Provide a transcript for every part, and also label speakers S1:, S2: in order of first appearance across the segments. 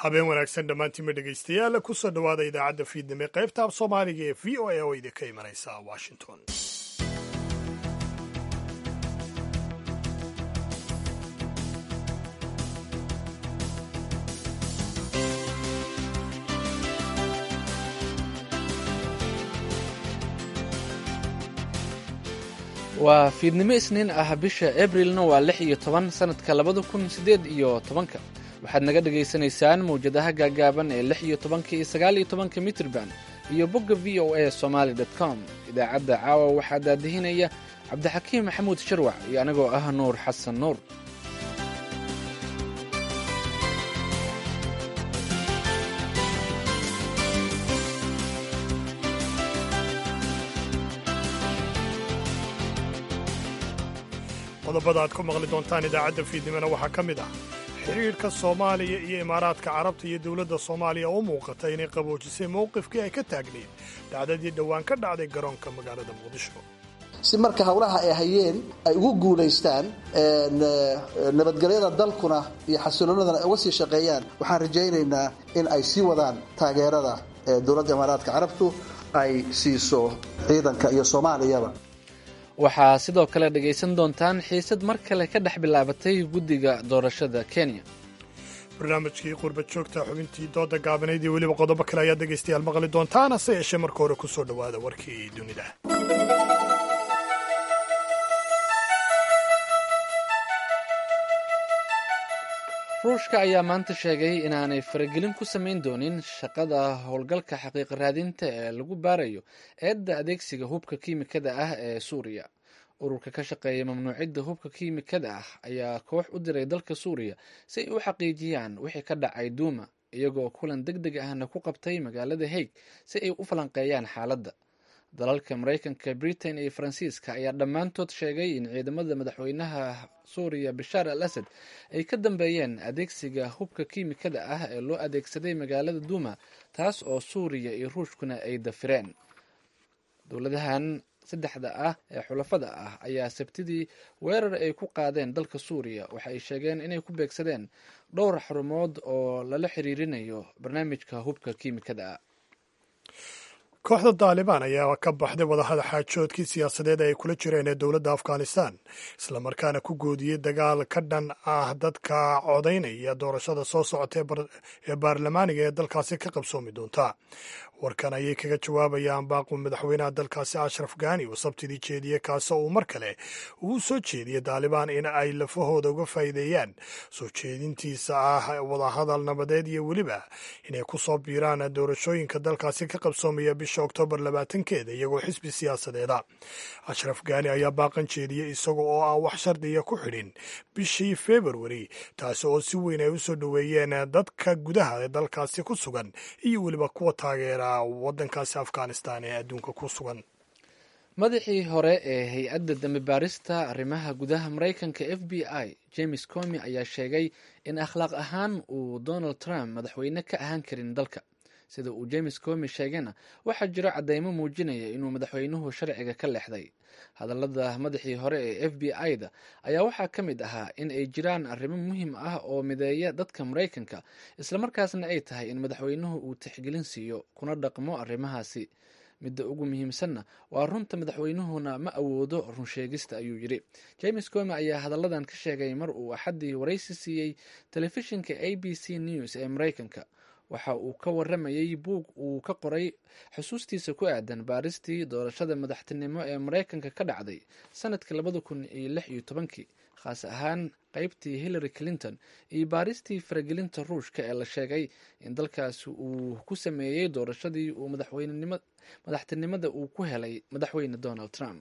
S1: habeen wanaagsan dhammaantiinma dhegaystayaal kusoo dhowaada idaacadda fiidnimo qaybta af soomaaliga ee v o a oo idinka imanaysa washington
S2: waa fiidnimo isniin ah bisha abrilna waa lix iyo toban sanadka labada kun siddeed iyo tobanka waxaad naga dhagaysanaysaan mawjadaha gaagaaban ee lix iyo tobanka iyo sagaal iyo tobanka mitrban iyo bogga v o a somaali dot com idaacadda caawa waxaa daadihinaya cabdixakiim maxamuud sharwac iyo anigoo ah nuur xasan nuur
S1: qodobada aad ku maqli doontaan idaacadda fiidnimona waxaa ka mid ah xidhiidhka soomaaliya iyo imaaraadka carabta iyo dowladda soomaaliya oo muuqata inay qaboojisay mowqifkii ay ka taagnayd dhacdadii dhowaan ka dhacday garoonka magaalada muqdisho
S3: si marka howlaha ay hayeen ay ugu guulaystaan nabadgelyada dalkuna iyo xasiloonadana ay uga sii shaqeeyaan waxaan rajaynaynaa in ay sii wadaan taageerada dowladda imaaraadka carabtu ay siiso ciidanka iyo soomaaliyaba
S2: waxaa sidoo kale dhegaysan doontaan xiisad mar kale ka dhex bilaabatay guddiga doorashada kenya
S1: barnaamijkii qurba joogta xubintii dooda gaabanayd iyo weliba qodobo kale ayaad dhegaystayaal maqli doontaan hase yeeshee marka hore ku soo dhowaada warkii dunida
S2: ruushka ayaa maanta sheegay inaanay faragelin ku samayn doonin shaqada howlgalka xaqiiqa raadinta ee lagu baarayo eedda adeegsiga hubka kiimikada ah ee suuriya ururka ka shaqeeya mamnuucidda hubka kiimikada ah ayaa koox u diray dalka suuriya si ay u xaqiijiyaan wixii ka dhacay duuma iyagoo kulan deg deg ahna ku qabtay magaalada haig si ay u falanqeeyaan xaaladda dalalka maraykanka britain iyo faransiiska ayaa dhammaantood sheegay in ciidamada madaxweynaha suuriya bashaar al asad ay ka dambeeyeen adeegsiga hubka kiimikada ah ee loo adeegsaday magaalada duuma taas oo suuriya iyo ruushkuna ay dafireen dowladahan saddexda ah ee xulafada ah ayaa sabtidii weerar ay ku qaadeen dalka suuriya waxa ay sheegeen inay ku beegsadeen dhowr xarumood oo lala xiriirinayo barnaamijka hubka kiimikada ah
S1: kooxda daalibaan ayaa ka baxday wadahada xaajoodkii siyaasadeed ay kula jireen ee dowladda afghanistan islamarkaana ku goodiyey dagaal ka dhan ah dadka codaynaya doorashada soo socota ee baarlamaaniga ee dalkaasi ka qabsoomi doonta warkan ayay kaga jawaabayaan baaqu madaxweynaha dalkaasi ashraf gani oo sabtidii jeediyey kaasoo uu mar kale uu soo jeediyey daalibaan in ay lafahooda uga faa'iideeyaan soo jeedintiisa ah wadahadal nabadeed iyo weliba inay ku soo biiraan doorashooyinka dalkaasi ka qabsoomaya bisha oktoobar labaatankeeda iyagoo xisbi siyaasadeeda ashraf gani ayaa baaqan jeediyey isaga oo aan wax shardiya ku xidhin bishii februari taasi oo si weyn ay u soo dhoweeyeen dadka gudaha ee dalkaasi ku sugan iyo weliba kuwa taageera wadankaasi afghanistan ee adduunka ku sugan
S2: madaxii hore ee hay-adda dambi baarista arrimaha gudaha maraykanka f b i james comi ayaa sheegay in akhlaaq ahaan uu donald trump madaxweyne ka ahaan karin dalka sida uu james comi sheegayna waxaa jiro caddeymo muujinaya inuu madaxweynuhu sharciga ka leexday hadallada madaxii hore ee f b i-da ayaa waxaa ka mid ahaa in ay jiraan arrimo muhiim ah oo mideeya dadka maraykanka islamarkaasna ay tahay in madaxweynuhu uu tixgelin siiyo kuna dhaqmo arrimahaasi midda ugu muhiimsanna waa runta madaxweynuhuna ma awoodo runsheegista ayuu yidhi james comi ayaa hadalladan ka sheegay mar uu axaddii waraysi siiyey telefishinka a b c news ee maraykanka waxa uu ka waramayey buug uu ka qoray xusuustiisa ku aadan baaristii doorashada madaxtinimo ee maraykanka ka dhacday sanadkii labada kun iyo lix iyo tobankii khaas ahaan qeybtii hillary clinton iyo baaristii faragelinta ruushka ee la sheegay in dalkaasi uu ku sameeyey doorashadii uu madaxtinimada uu ku helay madaxweyne donald trump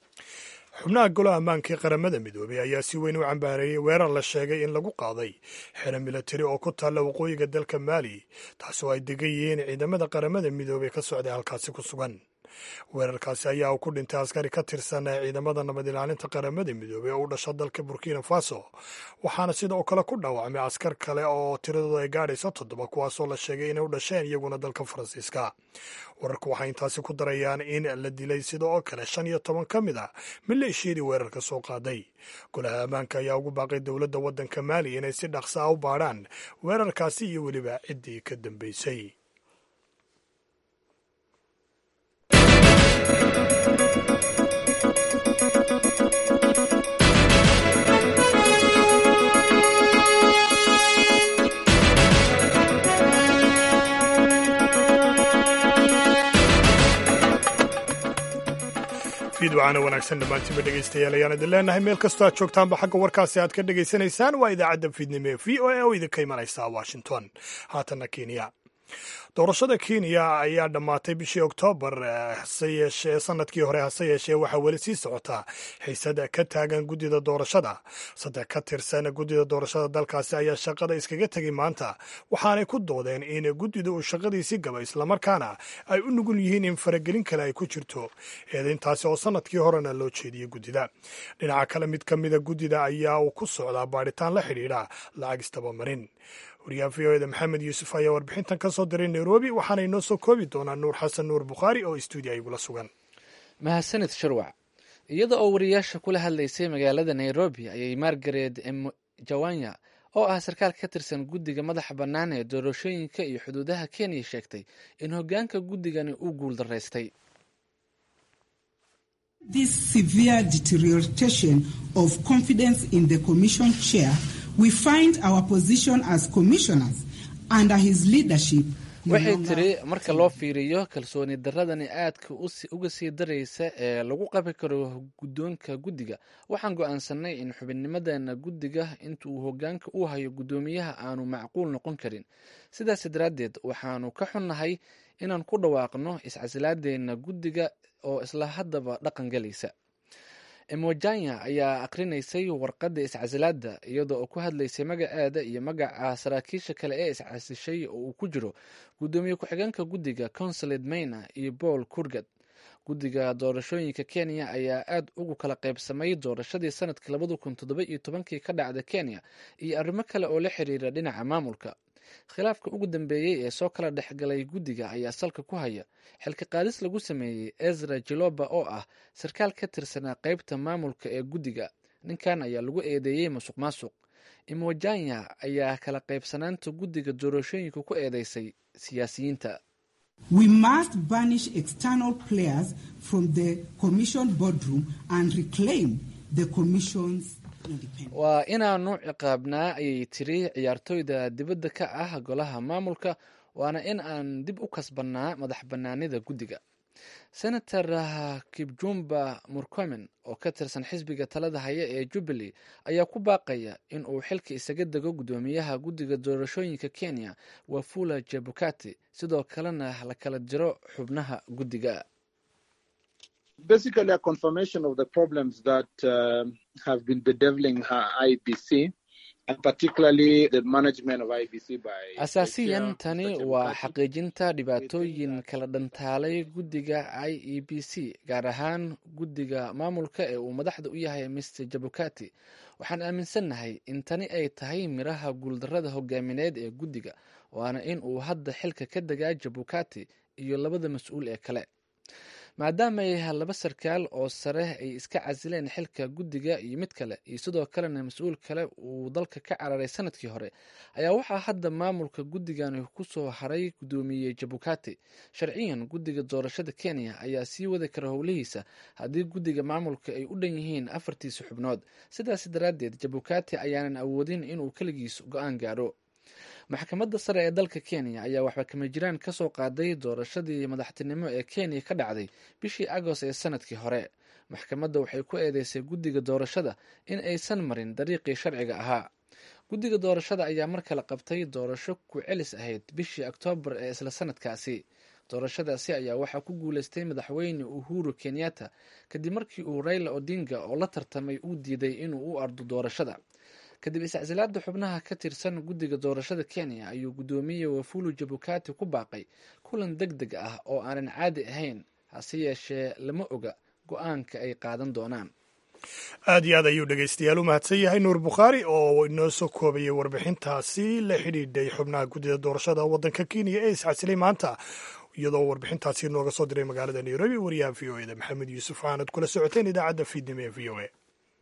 S1: xubnaha golaha ammaanka ee qaramada midoobay ayaa si weyn u cambaareeyey weerar la sheegay in lagu qaaday xero milatari oo ku taalla waqooyiga dalka maali taasoo ay degan yihiin ciidamada qaramada midoobey ka socday halkaasi ku sugan weerarkaasi ayaa uu ku dhintay askari ka tirsan ciidamada nabad ilaalinta qaramada midoobey oo u dhasha dalka burkina faso waxaana sidoo kale ku dhaawacmay askar kale oo tiradooda ay gaadhayso toddoba kuwaasoo la sheegay inay u dhasheen iyaguna dalka faransiiska wararku waxay intaasi ku darayaan in la dilay sidoo kale shan iyo toban ka mid ah maleeshiyadii weerarka soo qaaday golaha ammaanka ayaa ugu baaqay dowladda waddanka maali inay si dhaqsa ah u baadhaan weerarkaasi iyo weliba ciddii ka dambeysay fiidwacana wanaagsan dhammaantiinba dhegaystayaal ayaan idin leenahay meel kastoo aad joogtaanba xagga warkaasi aad ka dhegaysanaysaan waa idaacadda fiidnimo ee v o a oo idinka imanaysa washington haatanna kenya doorashada kenya ayaa dhammaatay bishii oktoobar hase yeeshee sanadkii hore hase yeeshee waxaa weli sii socotaa xiisad ka taagan guddida doorashada saddex ka tirsan guddida doorashada dalkaasi ayaa shaqada iskaga tegay maanta waxaanay ku doodeen in guddida uu shaqadiisii gaba islamarkaana ay u nugul yihiin in faragelin kale ay ku jirto eedayntaasi oo sanadkii horena loo jeediyey guddida dhinaca kale mid ka mida guddida ayaa uu ku socdaa baadhitaan la xidhiidha lacag istabamarin wariyaha v o eda maxamed yuusuf ayaa warbixintan ka soo diray nairobi waxaana inoo soo koobi doonaa nuur xasan nuur bukhaari oo stuudiya igula sugan
S2: mahadsanid sharwac iyada oo wariyaasha kula hadlaysay magaalada nairobi ayay margaret mjawanya oo ah sarkaal ka tirsan guddiga madaxa bannaan ee doorashooyinka iyo xuduudaha kenya sheegtay in hoggaanka guddigani uu guul daraystay
S4: This severe deterioration of confidence in the Commission chair, we find our position as commissioners under his leadership.
S2: waxay tiri marka loo fiiriyo kalsooni daradani aadka uga sii daraysa ee lagu qabi karo guddoonka guddiga waxaan go'aansanay in xubinnimadeena guddiga inta uu hoggaanka u hayo guddoomiyaha aanu macquul noqon karin sidaas daraaddeed waxaanu ka xunnahay inaan ku dhawaaqno iscasilaadeenna guddiga oo isla haddaba dhaqan galaysa emojanya ayaa akrinaysay warqadda iscasilaadda iyadoo oo ku hadlaysay magaceeda iyo magaca saraakiisha kale ee iscasishay oo uu ku jiro guddoomiye ku-xigeenka guddiga consulate mayna iyo paul kurgad guddiga doorashooyinka kenya ayaa aad ugu kala qaybsamay doorashadii sanadkii labada kun toddoba iyo tobankii ka dhacda kenya iyo arrimo kale oo la xiriira dhinaca maamulka khilaafka ugu dambeeyey ee soo kala dhexgalay guddiga ayaa salka ku haya xilka qaadis lagu sameeyey ezra jiloba oo ah sarkaal ka tirsanaa qeybta maamulka ee guddiga ninkan ayaa lagu eedeeyey masuq maasuq imojanya ayaa kala qaybsanaanta guddiga doorashooyinka ku eedeysay siyaasiyiinta
S4: We must banish external players from the commission boardroom and reclaim the commission's
S2: waa inaanu ciqaabnaa ayay tiri ciyaartooyda dibadda ka ah golaha maamulka waana in aan dib u kasbannaa madax bannaanida guddiga senator kibjumba murkomen oo ka tirsan xisbiga talada haya ee jubbaly ayaa ku baaqaya in uu xilka isaga dego guddoomiyaha guddiga doorashooyinka kenya wafula jebukati sidoo kalena la kala diro xubnaha guddiga
S5: basically a confirmation of the problems that uh, have been bedeviling her IBC. And particularly the management of IBC by
S2: asaasiyan tani waa xaqiijinta dhibaatooyin kala dhantaalay guddiga i e b c gaar ahaan guddiga maamulka ee uu madaxda u yahay mr jabukati waxaan aaminsannahay in tani ay tahay miraha guuldarrada hogaamineed ee guddiga waana in uu hadda xilka ka degaa jabukati iyo labada mas-uul ee kale maadaama ay laba sarkaal oo sare ay iska casileen xilka guddiga iyo mid kale iyo sidoo kalena mas-uul kale uu dalka ka cararay sanadkii hore ayaa waxaa hadda maamulka guddigani kusoo haray guddoomiye jabukati sharciyan guddiga doorashada kenya ayaa sii wadi kara howlihiisa haddii guddiga maamulka ay u dhan yihiin afartiisa xubnood sidaas daraaddeed jabukati ayaanan awoodin inuu keligiis go-aan gaadho maxkamadda sare ee dalka kenya ayaa waxba kama jiraan ka soo qaaday doorashadii madaxtinimo ee kenya ka dhacday bishii agost ee sanadkii hore maxkamadda waxay ku eedeysay guddiga doorashada in aysan marin dariiqii sharciga ahaa guddiga doorashada ayaa mar kale qabtay doorasho ku celis ahayd bishii oktoobar ee isla sanadkaasi doorashadaasi ayaa waxaa ku guuleystay madaxweyne uhuru kenyatta kadib markii uu raila odinga oo la tartamay uu diiday inuu u ardo doorashada kadib iscasilaada xubnaha ka tirsan guddiga doorashada kenya ayuu guddoomiye wafulu jabukati ku baaqay kulan deg deg ah oo aanan caadi ahayn hase yeeshee lama oga go-aanka ay qaadan doonaan
S1: aad iyo aad ayuu dhegaystayaal u mahadsan yahay nuur bukhaari oo inoo soo koobayay warbixintaasi la xidhiidhay xubnaha guddida doorashada waddanka kenya ee iscasilay maanta iyadoo warbixintaasi nooga soo diray magaalada nairobi wariyaha v o eda maxamed yuusuf aanad kula socoteen idaacadda fiidnimo ee v o e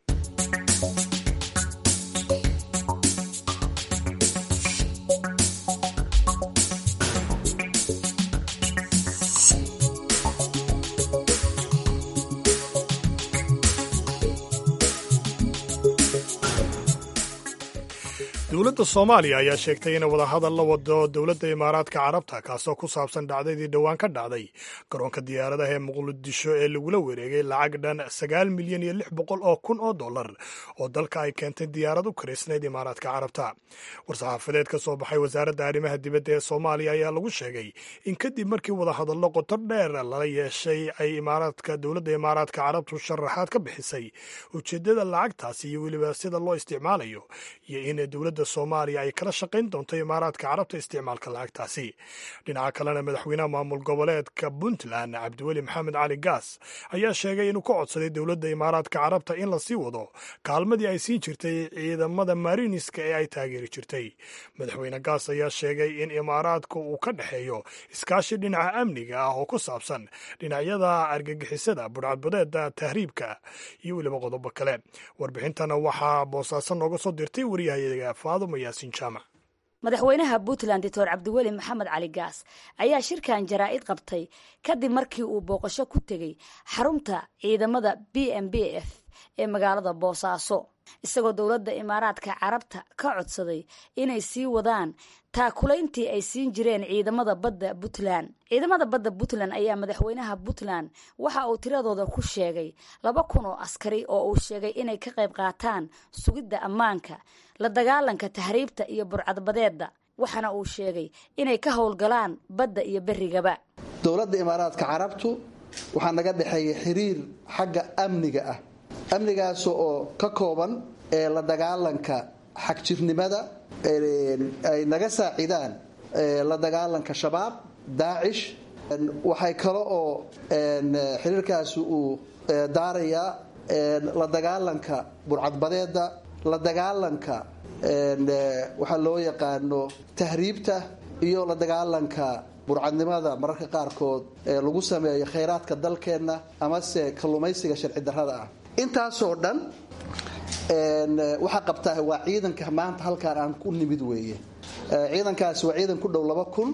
S1: dowladda soomaaliya ayaa sheegtay inay wadahadal la wado dowladda imaaraadka carabta kaasoo ku saabsan dhacdadii dhowaan ka dhacday garoonka diyaaradaha ee muqdisho ee lagula wareegay lacag dhan sagaal milyan iyo lix boqol oo kun oo dollar oo dalka ay keentay diyaarad u karaysnayd imaaraadka carabta war-saxaafadeed ka soo baxay wasaaradda arrimaha dibadda ee soomaaliya ayaa lagu sheegay in kadib markii wadahadallo qoto dheer lala yeeshay ay imaaraadka dowladda imaaraadka carabtu sharaxaad ka bixisay ujeeddada lacagtaasi iyo weliba sida loo isticmaalayo iyo in dowladda soomaaliya ay kala shaqayn doonto imaaraadka carabta isticmaalka lacagtaasi dhinaca kalena madaxweynaha maamul goboleedka puntland cabdiweli maxamed cali gaas ayaa sheegay inuu ka codsaday dowladda imaaraadka carabta in lasii wado kaalmadii ay siin jirtay ciidamada mariniska ee ay taageeri jirtay madaxweyne gaas ayaa sheegay in imaaraadka uu ka dhexeeyo iskaashi dhinaca amniga ah oo ku saabsan dhinacyada argagixisada budhcadbadeeda tahriibka iyo weliba qodobo kale warbixintana waxaa boosaaso nooga soo dirtay waryahayaga faaduma yaasiin jaamac
S6: madaxweynaha puntland doctor cabdiweli maxamed cali gaas ayaa shirkan jaraa'id qabtay kadib markii uu booqasho ku tegey xarunta ciidamada b m b f ee magaalada boosaaso isagoo dowladda imaaraadka carabta ka codsaday inay sii wadaan taakulayntii ay siin jireen ciidamada badda puntland ciidamada badda puntland ayaa madaxweynaha puntland waxa uu tiradooda ku sheegay laba kun oo askari oo uu sheegay inay ka qayb qaataan sugidda ammaanka la dagaalanka tahriibta iyo burcadbadeedda waxaana uu sheegay inay ka howlgalaan badda iyo berigaba
S3: dowladda imaaraadka carabtu waxaa naga dhexeeya xiriir xagga amniga ah amnigaas oo ka kooban ee la dagaalanka xagjirnimada ay naga saacidaan la dagaalanka shabaab daacish waxay kale oo xiriirkaasi uu daarayaa la dagaalanka burcadbadeeda la dagaalanka waxaa loo yaqaano tahriibta iyo la dagaalanka burcadnimada mararka qaarkood ee lagu sameeyo khayraadka dalkeenna amase kalluumaysiga sharci darrada ah intaasoo dhan waxaa qabtaa waa ciidanka maanta halkaan aan ku nimid weeye ciidankaasi waa ciidan ku dhow laba kun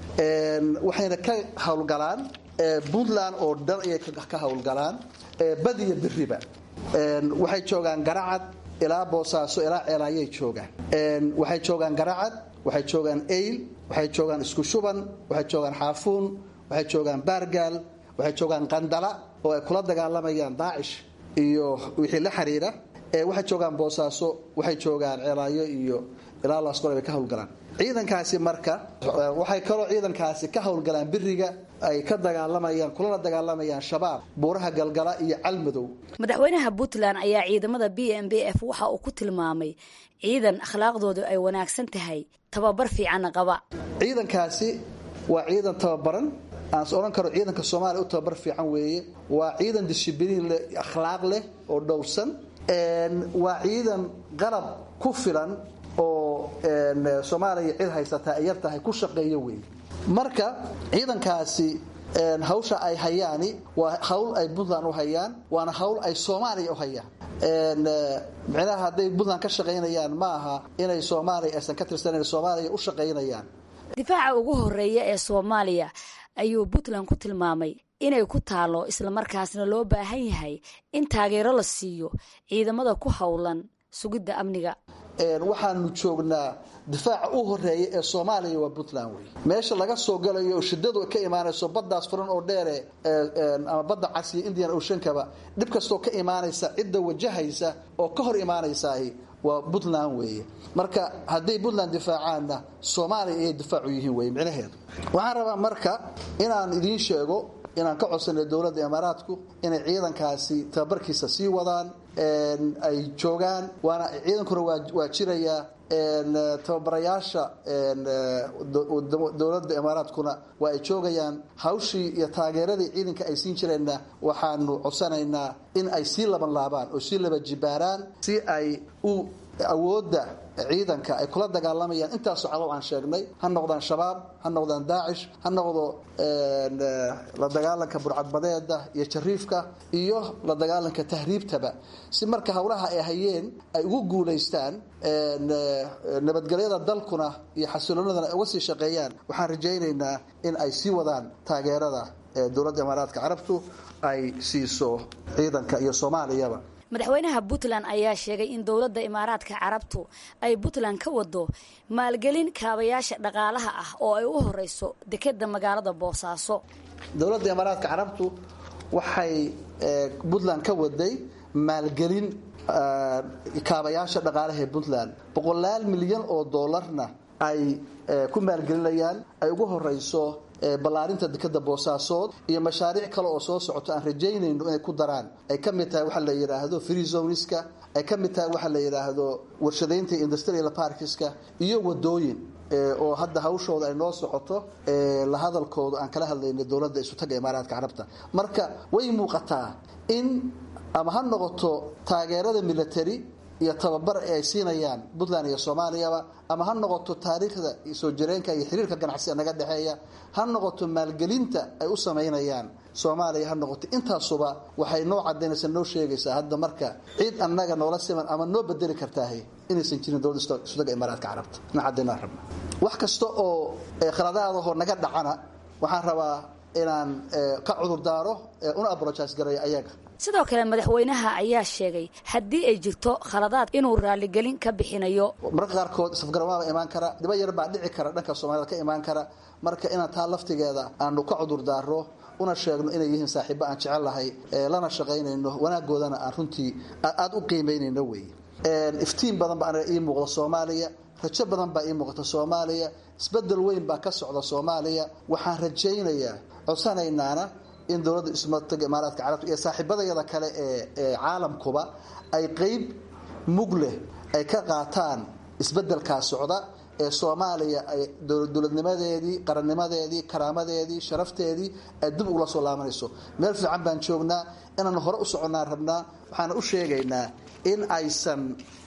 S3: waxayna ka howlgalaan puntland oo dhan ayay ka howlgalaan badiyo beriba waxay joogaan garacad ilaa boosaaso ilaa ceelaayay joogaan waxay joogaan garacad waxay joogaan eyl waxay joogaan isku shuban waxay joogaan xaafuun waxay joogaan baargaal waxay joogaan qandala oo ay kula dagaalamayaan daacish iyo wixii la xiriira waxay joogaan boosaaso waxay joogaan ceelaayo iyo ilaa laasqor bay ka howlgalaan ciidankaasi marka waxay kaloo ciidankaasi ka howlgalaan biriga ay ka dagaalamayaan kulana dagaalamayaan shabaab buuraha galgala iyo calmadow
S6: madaxweynaha puntland ayaa ciidamada b m b f waxa uu ku tilmaamay ciidan akhlaaqdoodu ay wanaagsan tahay tababar fiicanna qaba
S3: ciidankaasi waa ciidan tababaran aans odhan karo ciidanka soomaaliya u tababar fiican weeye waa ciidan dishibliin leh akhlaaq leh oo dhowrsan waa ciidan qalab ku filan oo soomaaliya cid haysataa ay yar tahay ku shaqeeyo weeye marka ciidankaasi hawsha ay hayaani waa hawl ay puntland u hayaan waana hawl ay soomaaliya u hayaan micnaha hadday puntland ka shaqaynayaan ma aha inay soomaaliya aysan ka tirsanayn soomaaliya u shaqaynayaan
S6: difaaca ugu horeeya ee soomaaliya ayuu puntland ku tilmaamay inay ku taalo islamarkaasna loo baahan yahay in taageero la siiyo ciidamada ku howlan sugidda amniga
S3: waxaanu joognaa difaaca u horeeya ee soomaaliya waa puntland wey meesha laga soo galayo oo shidadu ka imaanayso baddaas furan oo dheere ama badda casiya indian oceankaba dhib kastoo ka imaanaysa cidda wajahaysa oo ka hor imaanaysaahi waa puntland weeye marka hadday puntland difaacaanna soomaaliya ayay difaacu yihiin wey micnaheedu waxaan rabaa marka inaan idiin sheego inaan ka codsanay dowladda imaaraadku inay ciidankaasi tababarkiisa sii wadaan ay joogaan waana ciidankuna waa jirayaa tababarayaasha dowladda imaaraadkuna waa ay joogayaan hawshii iyo taageeradii ciidanka ay siin jireenna waxaanu codsanaynaa in ay sii laban laabaan oo sii laba jibaaraan si ay u awoodda ciidanka ay kula dagaalamayaan intaasoo cadow aan sheegnay ha noqdaan shabaab ha noqdaan daacish ha noqdo la dagaalanka burcadbadeeda iyo jariifka iyo la dagaalanka tahriibtaba si marka howlaha ay hayeen ay ugu guulaystaan nabadgelyada dalkuna iyo xasiloonadana ay uga sii shaqeeyaan waxaan rajaynaynaa in ay sii wadaan taageerada dowladda imaaraadka carabtu ay siiso ciidanka iyo soomaaliyaba
S6: madaxweynaha puntland ayaa sheegay in dowladda imaaraadka carabtu ay puntland ka wado maalgelin kaabayaasha dhaqaalaha ah oo ay u horeyso dekeda magaalada boosaaso
S3: dowladda imaaraadka carabtu waxay puntland ka waday maalgelin kaabayaasha dhaqaalaha ee puntland boqolaal milyan oo doolarna ay ku maalgelinayaan ay ugu horeyso ballaarinta dekeda boosaasood iyo mashaariic kale oo soo socoto aan rajaynayno inay ku daraan ay ka mid tahay waxa la yidhaahdo free zoniska ay ka mid tahay waxa la yidhaahdo warshadaynta industrial parkiska iyo wadooyin oo hadda hawshooda ay noo socoto la hadalkooda aan kala hadlayna dowladda isutaga imaaraadka carabta marka way muuqataa in ama ha noqoto taageerada military iyo tababar ee ay siinayaan puntland iyo soomaaliyaba ama ha noqoto taariikhda soo jireenka iyo xiriirka ganacsiga naga dhexeeya ha noqoto maalgelinta ay u samaynayaan soomaaliya ha noqoto intaasuba waxay noo cadaynaysaa noo sheegaysaa hadda marka cid annaga noola siman ama noo bedeli kartaahay inaysan jirin dowladda isudaga imaaraadka carabta na cadaynaa rabna wax kasta oo khaladaadahoo naga dhacana waxaan rabaa inaan ka cudurdaaro una abrojais gareeyo ayaga
S6: sidoo kale madaxweynaha ayaa sheegay haddii ay jirto khaladaad inuu raaligelin ka bixinayo
S3: mararka qaarkood safgaramaaba imaan kara dhiba yar baa dhici kara dhanka soomaalida ka imaan kara marka inaan taa laftigeeda aanu ka cudurdaaro una sheegno inay yihiin saaxiibo aan jecel lahay lana shaqaynayno wanaagoodana aan runtii aada u qiimaynayno wey iftiin badan baa ii muuqda soomaaliya rajo badan baa ii muuqata soomaaliya isbedel weyn baa ka socda soomaaliya waxaan rajaynayaa codsanaynaana in dowladda ismataga imaaraadka carabta iyo saaxiibadayada kale ee caalamkuba ay qeyb mug leh ay ka qaataan isbedelkaa socda ee soomaaliya ay dowladnimadeedii qarannimadeedii karaamadeedii sharafteedii ay dib ugula soo laabanayso meel fiican baan joognaa inaan hore u soconnaan rabnaa waxaana u sheegaynaa in aysan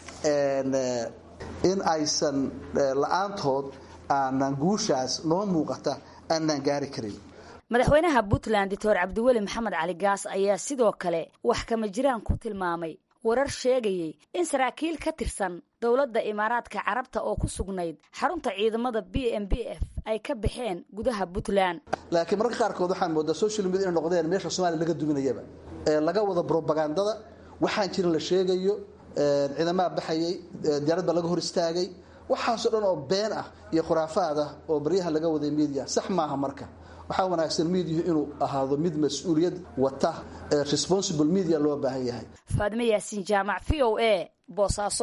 S3: in aysan la-aantood aanan guushaas noo muuqata aanan gaari karin
S6: madaxweynaha puntland doctor cabdiweli maxamed cali gaas ayaa sidoo kale wax kama jiraan ku tilmaamay warar sheegayay in saraakiil ka tirsan dowladda imaaraadka carabta oo ku sugnayd xarunta ciidamada b m b f ay ka baxeen gudaha puntland
S3: laakiin mararka qaarkood waxaan moodaa social media inay noqdeen meesha soomaliya laga duminayaba ee laga wada brobagandada waxaan jirin la sheegayo ciidamaha baxayay diyaarad baa laga hor istaagay waxaasoo dhan oo been ah iyo khuraafaad ah oo baryaha laga waday media sax maaha marka waxaa wanaagsan mediahu inuu ahaado mid mas-uuliyad wata responsible media loo baahan yahay
S6: faadime yaasiin jaamac v o a boosaaso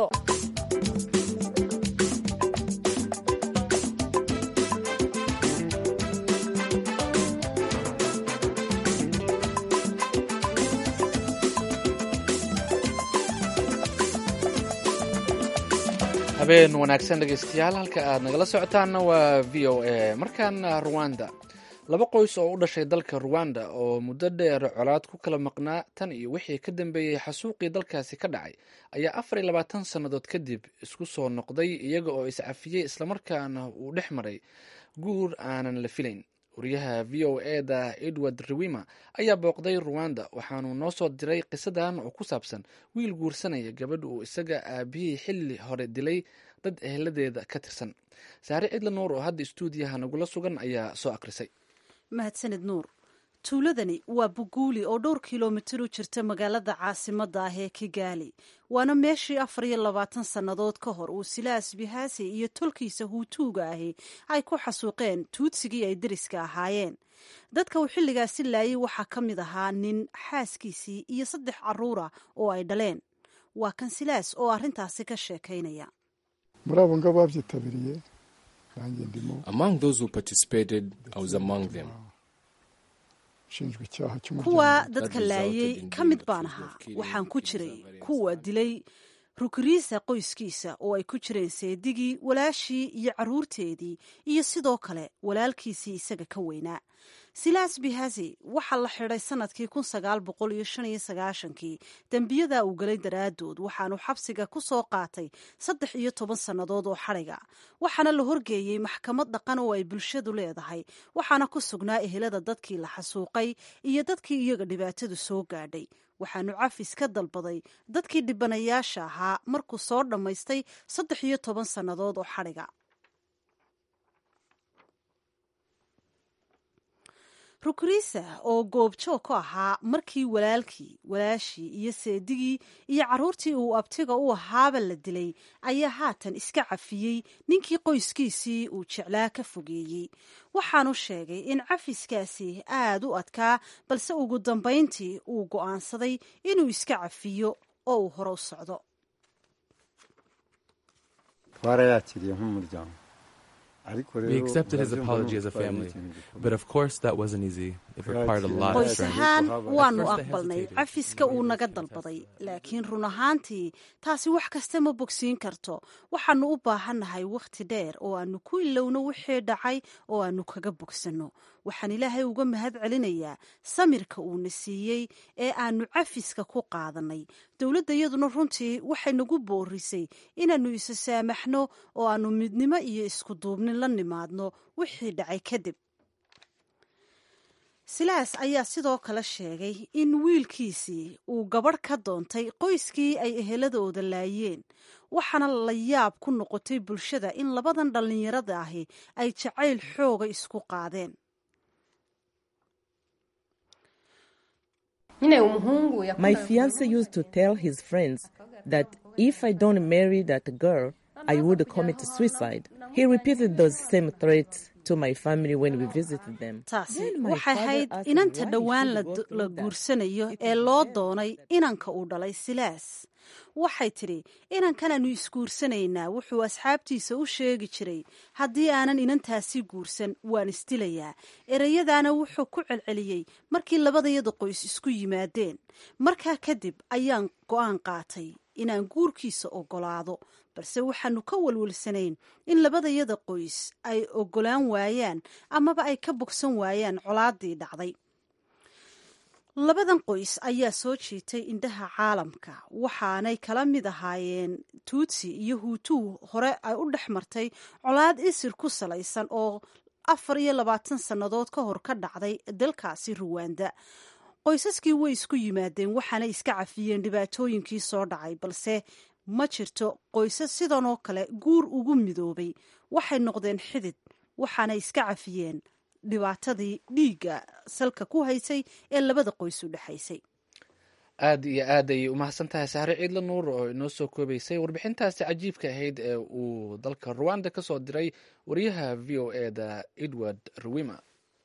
S2: habeen wanaagsan dhegeystayaal halka aad nagala socotaanna waa v o a markaana ruwanda laba qoys oo u dhashay dalka ruwanda oo muddo dheer colaad ku kala maqnaa tan iyo wixii ka dambeeyey xasuuqii dalkaasi ka dhacay ayaa afar iyo labaatan sannadood kadib isku soo noqday iyaga oo iscafiyey islamarkaana uu dhex maray guur aanan la filayn wariyaha v o e da edward rewima ayaa booqday ruwanda waxaanuu noo soo diray qisadan oo ku saabsan wiil guursanaya gabadh uu isaga aabihii xilli hore dilay dad eheladeeda ka tirsan saare cidla nuur oo hadda istuudiyaha nagula sugan ayaa soo akrisay
S7: mahadsanid nuur tuuladani waa buguuli oo dhowr kilomitir u jirta magaalada caasimadda ah ee kigaali waana meeshii afar iyo labaatan sannadood ka hor uu silaas bihaasi iyo tolkiisa huutuuga ahi ay ku xasuuqeen tuudsigii ay deriska ahaayeen dadka uu xilligaasi laayay waxaa ka mid ahaa nin xaaskiisii iyo saddex carruura oo ay dhaleen waa kan silaas oo arrintaasi ka sheekaynaya kuwa dadka laayay ka mid baan ahaa waxaan ku jiray kuwa dilay rukriisa qoyskiisa oo ay ku jireen seedigii walaashii iyo carruurteedii iyo sidoo kale walaalkiisii isaga ka weynaa silaas bihasi waxaa la xidhay sanadkii kun sagaal boqol iyo shan iyo sagaashankii dembiyada uu galay daraadood waxaanu xabsiga ku soo qaatay saddex iyo toban sannadood oo xadhiga waxaana la horgeeyey maxkamad dhaqan oo ay bulshadu leedahay waxaana ku sugnaa ehelada dadkii la xasuuqay iyo dadkii iyaga dhibaatadu soo gaadhay waxaanu cafis ka dalbaday dadkii dhibanayaasha ahaa markuu soo dhammaystay saddex iyo toban sannadood oo xadhiga rukrisa oo goobjoog ku ahaa markii walaalkii walaashii iyo seedigii iyo carruurtii uu abtiga u ahaaba la dilay ayaa haatan iska cafiyey ninkii qoyskiisii uu jeclaa ka fogeeyey waxaanu sheegay in cafiskaasi aad u adkaa balse ugu dambayntii uu go'aansaday inuu iska cafiyo oo uu hore u socdo
S8: We accepted his apology as a family, but of course that wasn't easy. It required a lot of
S7: qoys
S8: strength.
S7: ahaan waanu
S8: At first I
S7: aqbalnay
S8: hesitated.
S7: cafiska uu naga dalbaday laakiin run ahaantii taasi wax kasta ma bogsiin karto waxaanu u baahannahay wakhti dheer oo aanu ku ilowno wixii dhacay oo aanu kaga bogsanno waxaan ilaahay uga mahad celinayaa samirka uuna siiyey ee aanu cafiska ku qaadannay dowladda iyaduna runtii waxay nagu boorisay inaannu isa saamaxno oo aanu midnimo iyo isku duubnin la nimaadno wixii dhacay kadib silaas ayaa sidoo kale sheegay in wiilkiisii uu gabadh ka doontay qoyskii ay eheladooda laayeen waxaana la yaab ku noqotay bulshada in labadan dhallinyarada ahi ay jacayl xooga isku qaadeen
S9: My fiance used to tell his friends that if I don't marry that girl, I would commit suicide. He repeated those same threats to my family when we visited them.
S7: taasi
S9: Then my
S7: waxay
S9: father
S7: ahayd
S9: asked
S7: inanta
S9: why he
S7: dhowaan la
S9: should go
S7: du-
S9: through
S7: la
S9: that.
S7: guursanayo ee loo doonay inanka uu dhalay silaas waxay tidhi inankanaanu isguursanaynaa wuxuu asxaabtiisa u sheegi jiray haddii aanan inantaasi guursan waan isdilayaa ereyadaana wuxuu ku celceliyey markii labadayada qoys isku yimaadeen markaa kadib ayaan go'aan qaatay inaan guurkiisa ogolaado balse waxaanu ka walwalsanayn in labadayada qoys ay ogolaan waayaan amaba ay ka bogsan waayaan colaadii dhacday labadan qoys ayaa soo jiitay indhaha caalamka waxaanay kala mid ahaayeen tuutsi iyo huutuu hore ay u dhex martay colaad isir ku salaysan oo afar iyo labaatan sannadood ka hor ka dhacday dalkaasi ruwanda qoysaskii way isku yimaadeen waxaanay iska cafiyeen dhibaatooyinkii soo dhacay balse ma jirto qoysas sidan oo kale guur ugu midoobay waxay noqdeen xidid waxaanay iska cafiyeen dhibaatadii dhiigga salka ku haysay ee labada qoys u dhexaysay
S2: aad iyo aad ayay umahadsan tahay sahre ciidla nuur oo inoo soo koobaysay warbixintaasi cajiibka ahayd ee uu dalka ruwanda ka soo diray wariyaha v o e da edward ruwima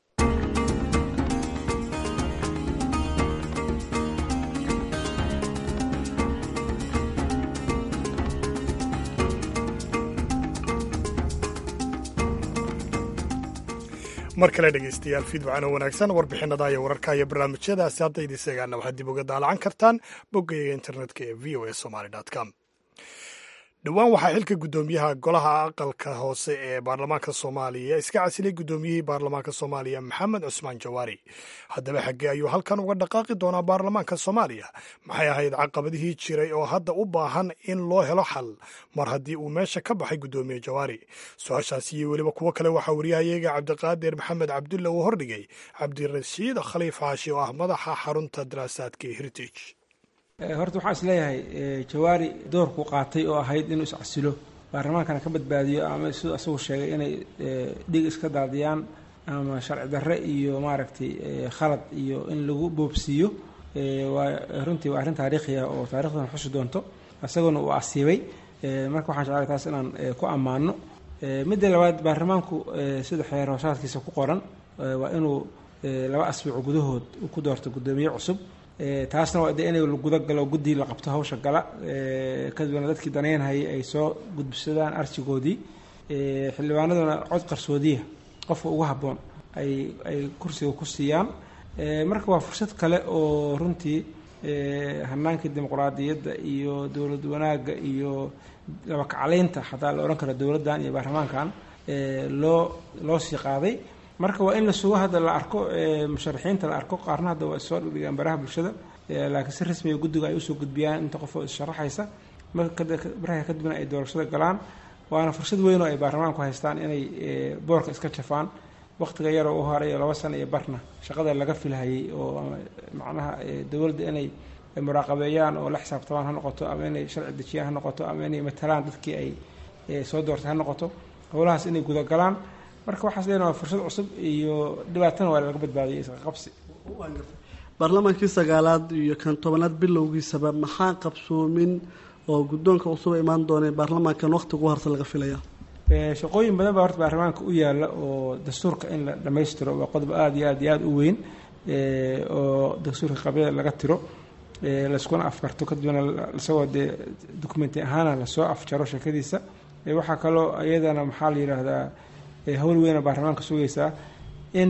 S1: mar kale dhegaystayaal fiidwacan oo wanaagsan warbixinada iyo wararka iyo barnaamijyadaasi hadda idin seegaana waxaad dib uga daalacan kartaan boggayga internetka ee v o a somaly com dhowaan waxaa xilka guddoomiyaha golaha aqalka hoose ee baarlamaanka soomaaliya iska casilay guddoomiyihii baarlamaanka soomaaliya maxamed cusmaan jawaari haddaba xaggee ayuu halkan uga dhaqaaqi doonaa baarlamaanka soomaaliya maxay ahayd caqabadihii jiray oo hadda u baahan in loo helo xal mar haddii uu meesha ka baxay guddoomiye jawaari su-aashaasi iyo weliba kuwo kale waxaa wariyahayaga cabdiqaadir maxamed cabdulle uu hordhigay cabdirashiid khaliif xaashi oo ah madaxa xarunta daraasaadka ee heritage
S10: horta waxaan is leeyahay jawaari doorku qaatay oo ahayd inuu iscasilo baarlamaankana ka badbaadiyo ama siduu asagu sheegay inay dhig iska daadiyaan ama sharci darre iyo maaragtay khalad iyo in lagu boobsiiyo waa runtii waa arrin taariikhi ah oo taarikhdan xusi doonto isaguna uu asiibay marka waxaan jeclay taas inaan ku ammaano midda labaad baarlamaanku sida xeer hoosaadkiisa ku qoran waa inuu laba asbuuc gudahood ku doorto guddoomiye cusub taasna waa de inay gudagalo guddii la qabto hawsha gala kadibna dadkii danaynhayay ay soo gudbisadaan arjigoodii xildhibaanaduna cod qarsoodiya qofka ugu habboon ay ay kursiga ku siiyaan marka waa fursad kale oo runtii hanaankii dimuqraadiyadda iyo dowlad wanaagga iyo labakacleynta xataa la odhan karo dowladdan iyo baarlamaankan loo loo sii qaaday marka waa in la sugo hadda la arko musharaxiinta la arko qaarna hadda waa soo dhigdhigaan baraha bulshada laakiin si rasmiga guddiga ay usoo gudbiyaan inta qof oo issharaxaysa marka kadibna ay doorashada galaan waana fursad weyn oo ay baarlamaanku haystaan inay boorka iska jafaan waqtiga yaroo u horay laba sano iyo barna shaqada laga filhayay oo macnaha dowladda inay muraaqabeeyaan oo la xisaabtamaan ha noqoto ama inay sharci dejiyaan ha noqoto ama inay matalaan dadkii ay soo doortay ha noqoto howlahaas inay gudagalaan marka waxaas leena waa fursad cusub iyo dhibaatana waa laga badbaadiyay isqaqabsi
S11: baarlamaankii sagaalaad iyo kan tobanaad bilowgiisaba maxaa qabsoomin oo guddoonka cusub imaan doonee baarlamaankan waqti ugu harta laga filaya
S10: shaqooyin badan baa horta baarlamaanka u yaala oo dastuurka in la dhammaystiro waa qodob aada iyo aad iyo aada u weyn oo dastuurka qabyada laga tiro layskuna afkarto kadibna isagoo dee documenti ahaana lasoo afjaro sheekadiisa waxaa kaloo iyadana maxaa la yidhaahdaa howl weyna baarlamaanka sugaysaa in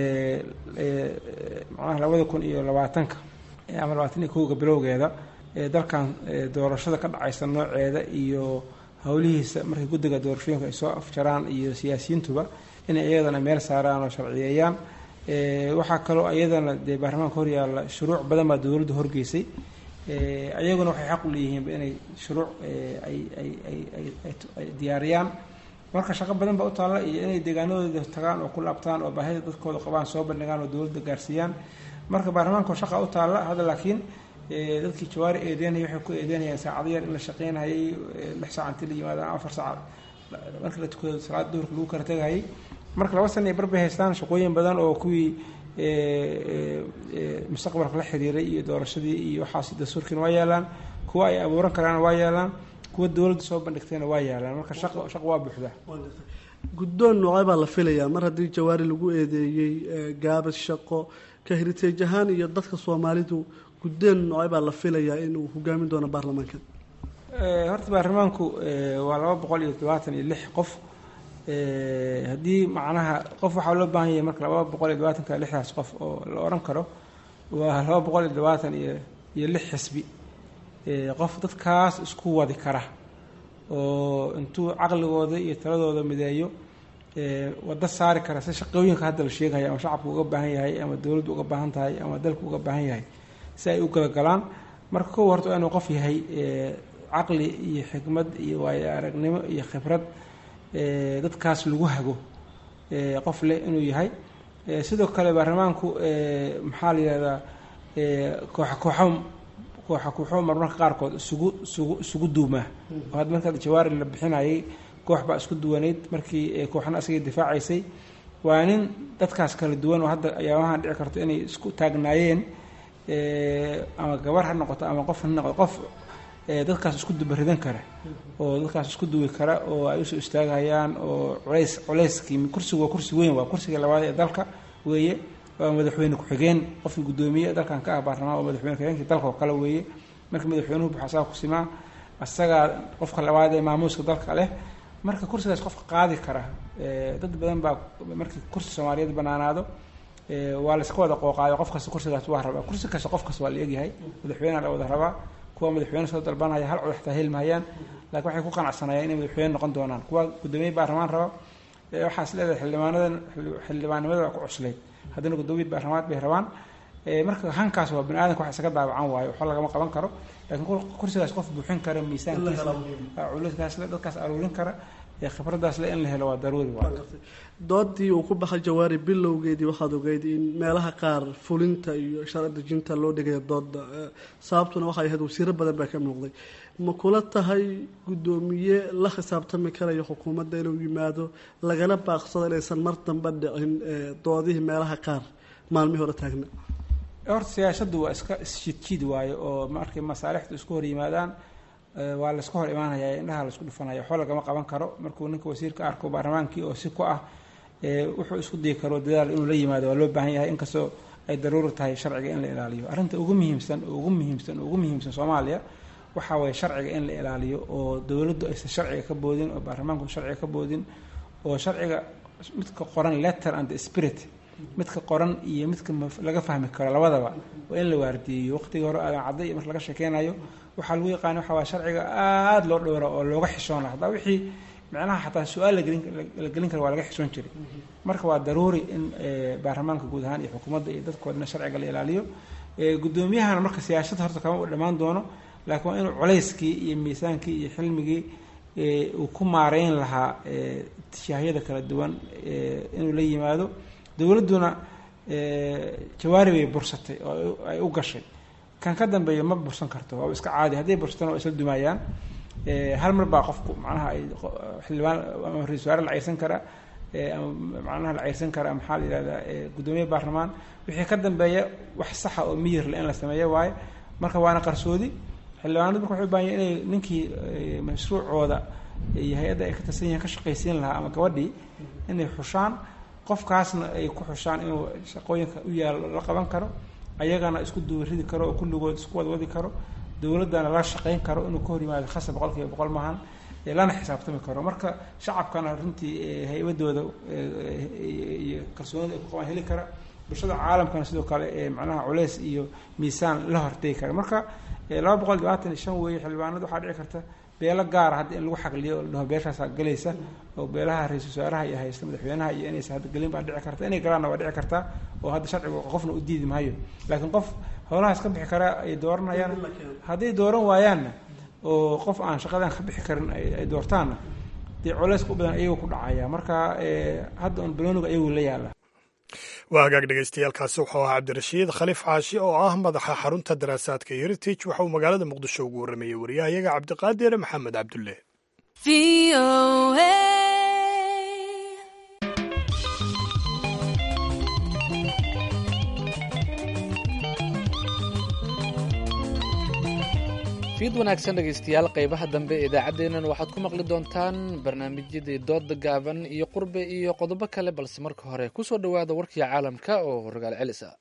S10: macnaha labada kun iyo labaatanka ama labaatan iyo kowga bilowgeeda dalkan doorashada ka dhacaysa nooceeda iyo howlihiisa markay guddiga doorashooyinka ay soo afjaraan iyo siyaasiyiintuba inay iyadana meel saaraan oo sharciyeeyaan waxaa kaloo iyadana dee baarlamaanka horyaalla shuruuc badan baa dowladda horgeysay ayaguna waxay xaq u leeyihiinba inay shuruuc ay ay ay ay diyaariyaan marka shaqo badan baa u taalla iyo inay deegaanadooda tagaan oo ku laabtaan oo baahida dadkooda qabaan soo bandhigaan oo dowladda gaarsiiyaan marka baarlamaanka shaqa u taalla hadda laakiin dadkii jawaari eedeynaya waxay ku eedeynayaan saacado yar in la shaqeynayay lix saac intii la yimaadaan afar saac marka la tukado salaada duhurka lagu kala tegayay marka laba sana ay barbay haystaan shaqooyin badan oo kuwii mustaqbalka la xiriiray iyo doorashadii iyo waxaas dastuurkiina waa yaalaan kuwa ay abuuran karaana waa yaalaan kuwa dowladda soo bandhigtayna waa yaalaan marka shaqo shaqo waa buuxda
S11: guddoon noocee baa la filayaa mar haddii jawaari lagu eedeeyey gaabad shaqo ka heritage ahaan iyo dadka soomaalidu guddoon noocee baa la filayaa inuu hogaamin doono baarlamaanka
S10: horta baarlamaanku waa laba boqol iyo todobaatan iyo lix qof haddii macnaha qof waxaa loo baahan yahay marka laba boqol iyo labaatanka lixdaas qof oo la odhan karo waa laba boqol iyo labaatan iyo iyo lix xisbi qof dadkaas isku wadi kara oo intuu caqligooda iyo taladooda mideeyo waddo saari kara si shaqooyinka hadda la sheegaya ama shacabku uga baahan yahay ama dowladdu uga baahan tahay ama dalku uga baahan yahay si ay u galagalaan marka kow horta waa inuu qof yahay caqli iyo xikmad iyo waayo aragnimo iyo khibrad dadkaas lagu hago qof leh inuu yahay sidoo kale baarlamaanku maxaa la yihahdaa kooxa kooxo kooxa kooxo marmarka qaarkood isugu isugu isugu duumaa oo hadda marka jawaari la bixinayay koox baa isku duwanayd markii kooxna asagay difaacaysay waa nin dadkaas kala duwan oo hadda ayaabahan dhici karto inay isku taagnaayeen ama gabar ha noqoto ama qof ha noqoto qof dadkaas isku dubaridan kara oo dadkaas isku duwi kara oo ay usoo istaagayaan oo culays culayskii kursigu waa kursi weyn waa kursiga labaad ee dalka weeye waa madaxweyne ku-xigeen qofkii guddoomiye dalkan ka ah baarlamaan oo madaxweyne ku-xigeenkii dalka oo kale weeye marka madaxweynuhu buxa asaga ku simaa asagaa qofka labaad ee maamuuska dalka leh marka kursigaas qofka qaadi kara dad badan baa markii kursi soomaaliyeed banaanaado waa layska wada qooqaayo qof kasta kursigaas waa rabaa kursi kasta qof kasta waa la egyahay madaxweyneha la wada rabaa kuwa madaxweyne soo dalbanaya hal cod xataa helmahayaan laakiin waxay ku qanacsanayaan inay madaxweyne noqon doonaan kuwa guddoomiye baarlamaan raba waxaas leedahay xildhibaanadan xildhibaannimada waa ku cuslayd haddana guddoomiye baarlamaad bay rabaan marka hankaas waa bani aadanka wax isaga daabacan waayo waxba lagama qaban karo laakiin kursigaas qof buuxin kara miisaankiisa culayskaas le dadkaas aruurin kara khibradaas le in la helo waa daruuri waa
S11: doodii uu ku baxay jawaari bilowgeedii waxaad ogeyd in meelaha qaar fulinta iyo sharci dejinta loo dhigaya dooda sababtuna waxay ahayd wasiiro badan baa ka muuqday ma kula tahay guddoomiye la khisaabtami karayo xukuumadda inuu yimaado lagana baaqsado inaysan mar dambe dhicin doodihii meelaha qaar maalmihii hore taagna
S10: horta siyaashaddu waa iska isjiidjiid waayo oo markay masaalixdu isku hor yimaadaan waa laisku hor imaanaya indhaha laisku dhufanaya waxba lagama qaban karo markuu ninka wasiirka arko baarlamaankii oo si ku ah wuxuu isku dayi karo dadaal inuu la yimaado waa loo baahan yahay inkastoo ay daruuri tahay sharciga in la ilaaliyo arrinta ugu muhiimsan ugu muhiimsan ugu muhiimsan soomaaliya waxaa waye sharciga in la ilaaliyo oo dowladdu aysan sharciga ka boodin oo baarlamaanku sharciga ka boodin oo sharciga midka qoran letter and spirit midka qoran iyo midka laga fahmi karo labadaba waa in la waardiyeeyo waqtigii hore aadan cadday marka laga sheekeynayo waxaa lagu yaqaana waxa waa sharciga aada loo dhowra oo looga xishoona hataa wixii micnaha xataa su-aal la gelin kara waa laga xishoon jiray marka waa daruuri in baarlamaanka guud ahaan iyo xukuumadda iyo dadkoodna sharciga la ilaaliyo guddoomiyahana marka siyaasada horta kama dhammaan doono laakiin waa inuu culayskii iyo miisaankii iyo xilmigii uu ku maareyn lahaa tishaahyada kala duwan inuu la yimaado dowladduna jawaari bay bursatay oo ay u gashay kan ka dambeeya ma bursan karto waaba iska caadi hadday bursatana waa isla dumaayaan hal mar baa qofku macnaha ay xildhibaan ama ra-isul wasaare la ceyrsan karaa ama macnaha la ceyrsan karaa maxaa la yihahdaa guddoomiye baarlamaan wixii ka dambeeya wax saxa oo miyir le in la sameeyo waaye marka waana qarsoodi xildhibaanadu marka waxay u baahan inay ninkii mashruucooda iyo hay-adda ay ka tirsan yihiin ka shaqaysiin lahaa ama gabadhii inay xushaan qofkaasna ay ku xushaan inuu shaqooyinka u yaalo la qaban karo ayagana isku duwaridi karo oo kulligood isku wadwadi karo dowladdana la shaqayn karo inuu ka hor yimaado khasab boqol kiiba boqol maahan lana xisaabtami karo marka shacabkana runtii hay-adooda iyo kalsoonida ay ku qabaan heli kara bulshada caalamkana sidoo kale macnaha culeys iyo miisaan la hortegi kara marka laba boqol labaatan iyo shan weeye xildhibaanada waxaa dhici karta beelo gaara hadda in lagu xaqliyo o dhaho beeshaasaa galaysa oo beelaha ra-isul wasaaraha iyo haysta madaxweynaha iyo inaysa hadda gelin baa dhici karta inay galaanna waa dhici kartaa oo hadda sharcigu qofna u diidi maayo laakiin qof howlahaas ka bixi kara ay dooranayaan hadday dooran waayaanna oo qof aan shaqadan ka bixi karin ay doortaanna dee culeyska u badan ayagu ku dhacaya marka hadda un balooniga ayagu la yaala
S1: waa hagaag dhegeystayaaalkaasi wuxuu ahaa cabdirashiid khaliif caashi oo ah madaxa xarunta daraasaadka heritage waxa uu magaalada muqdisho ugu warramayey wariyahayaga cabdiqaadir maxamed cabdulle
S2: fiid wanaagsan dhegaystayaal qaybaha dambe ee idaacaddeennan waxaad ku maqli doontaan barnaamijyadii dooda gaaban iyo qurbe iyo qodobo kale balse marka hore ku soo dhowaada warkii caalamka oo rogaal celis ah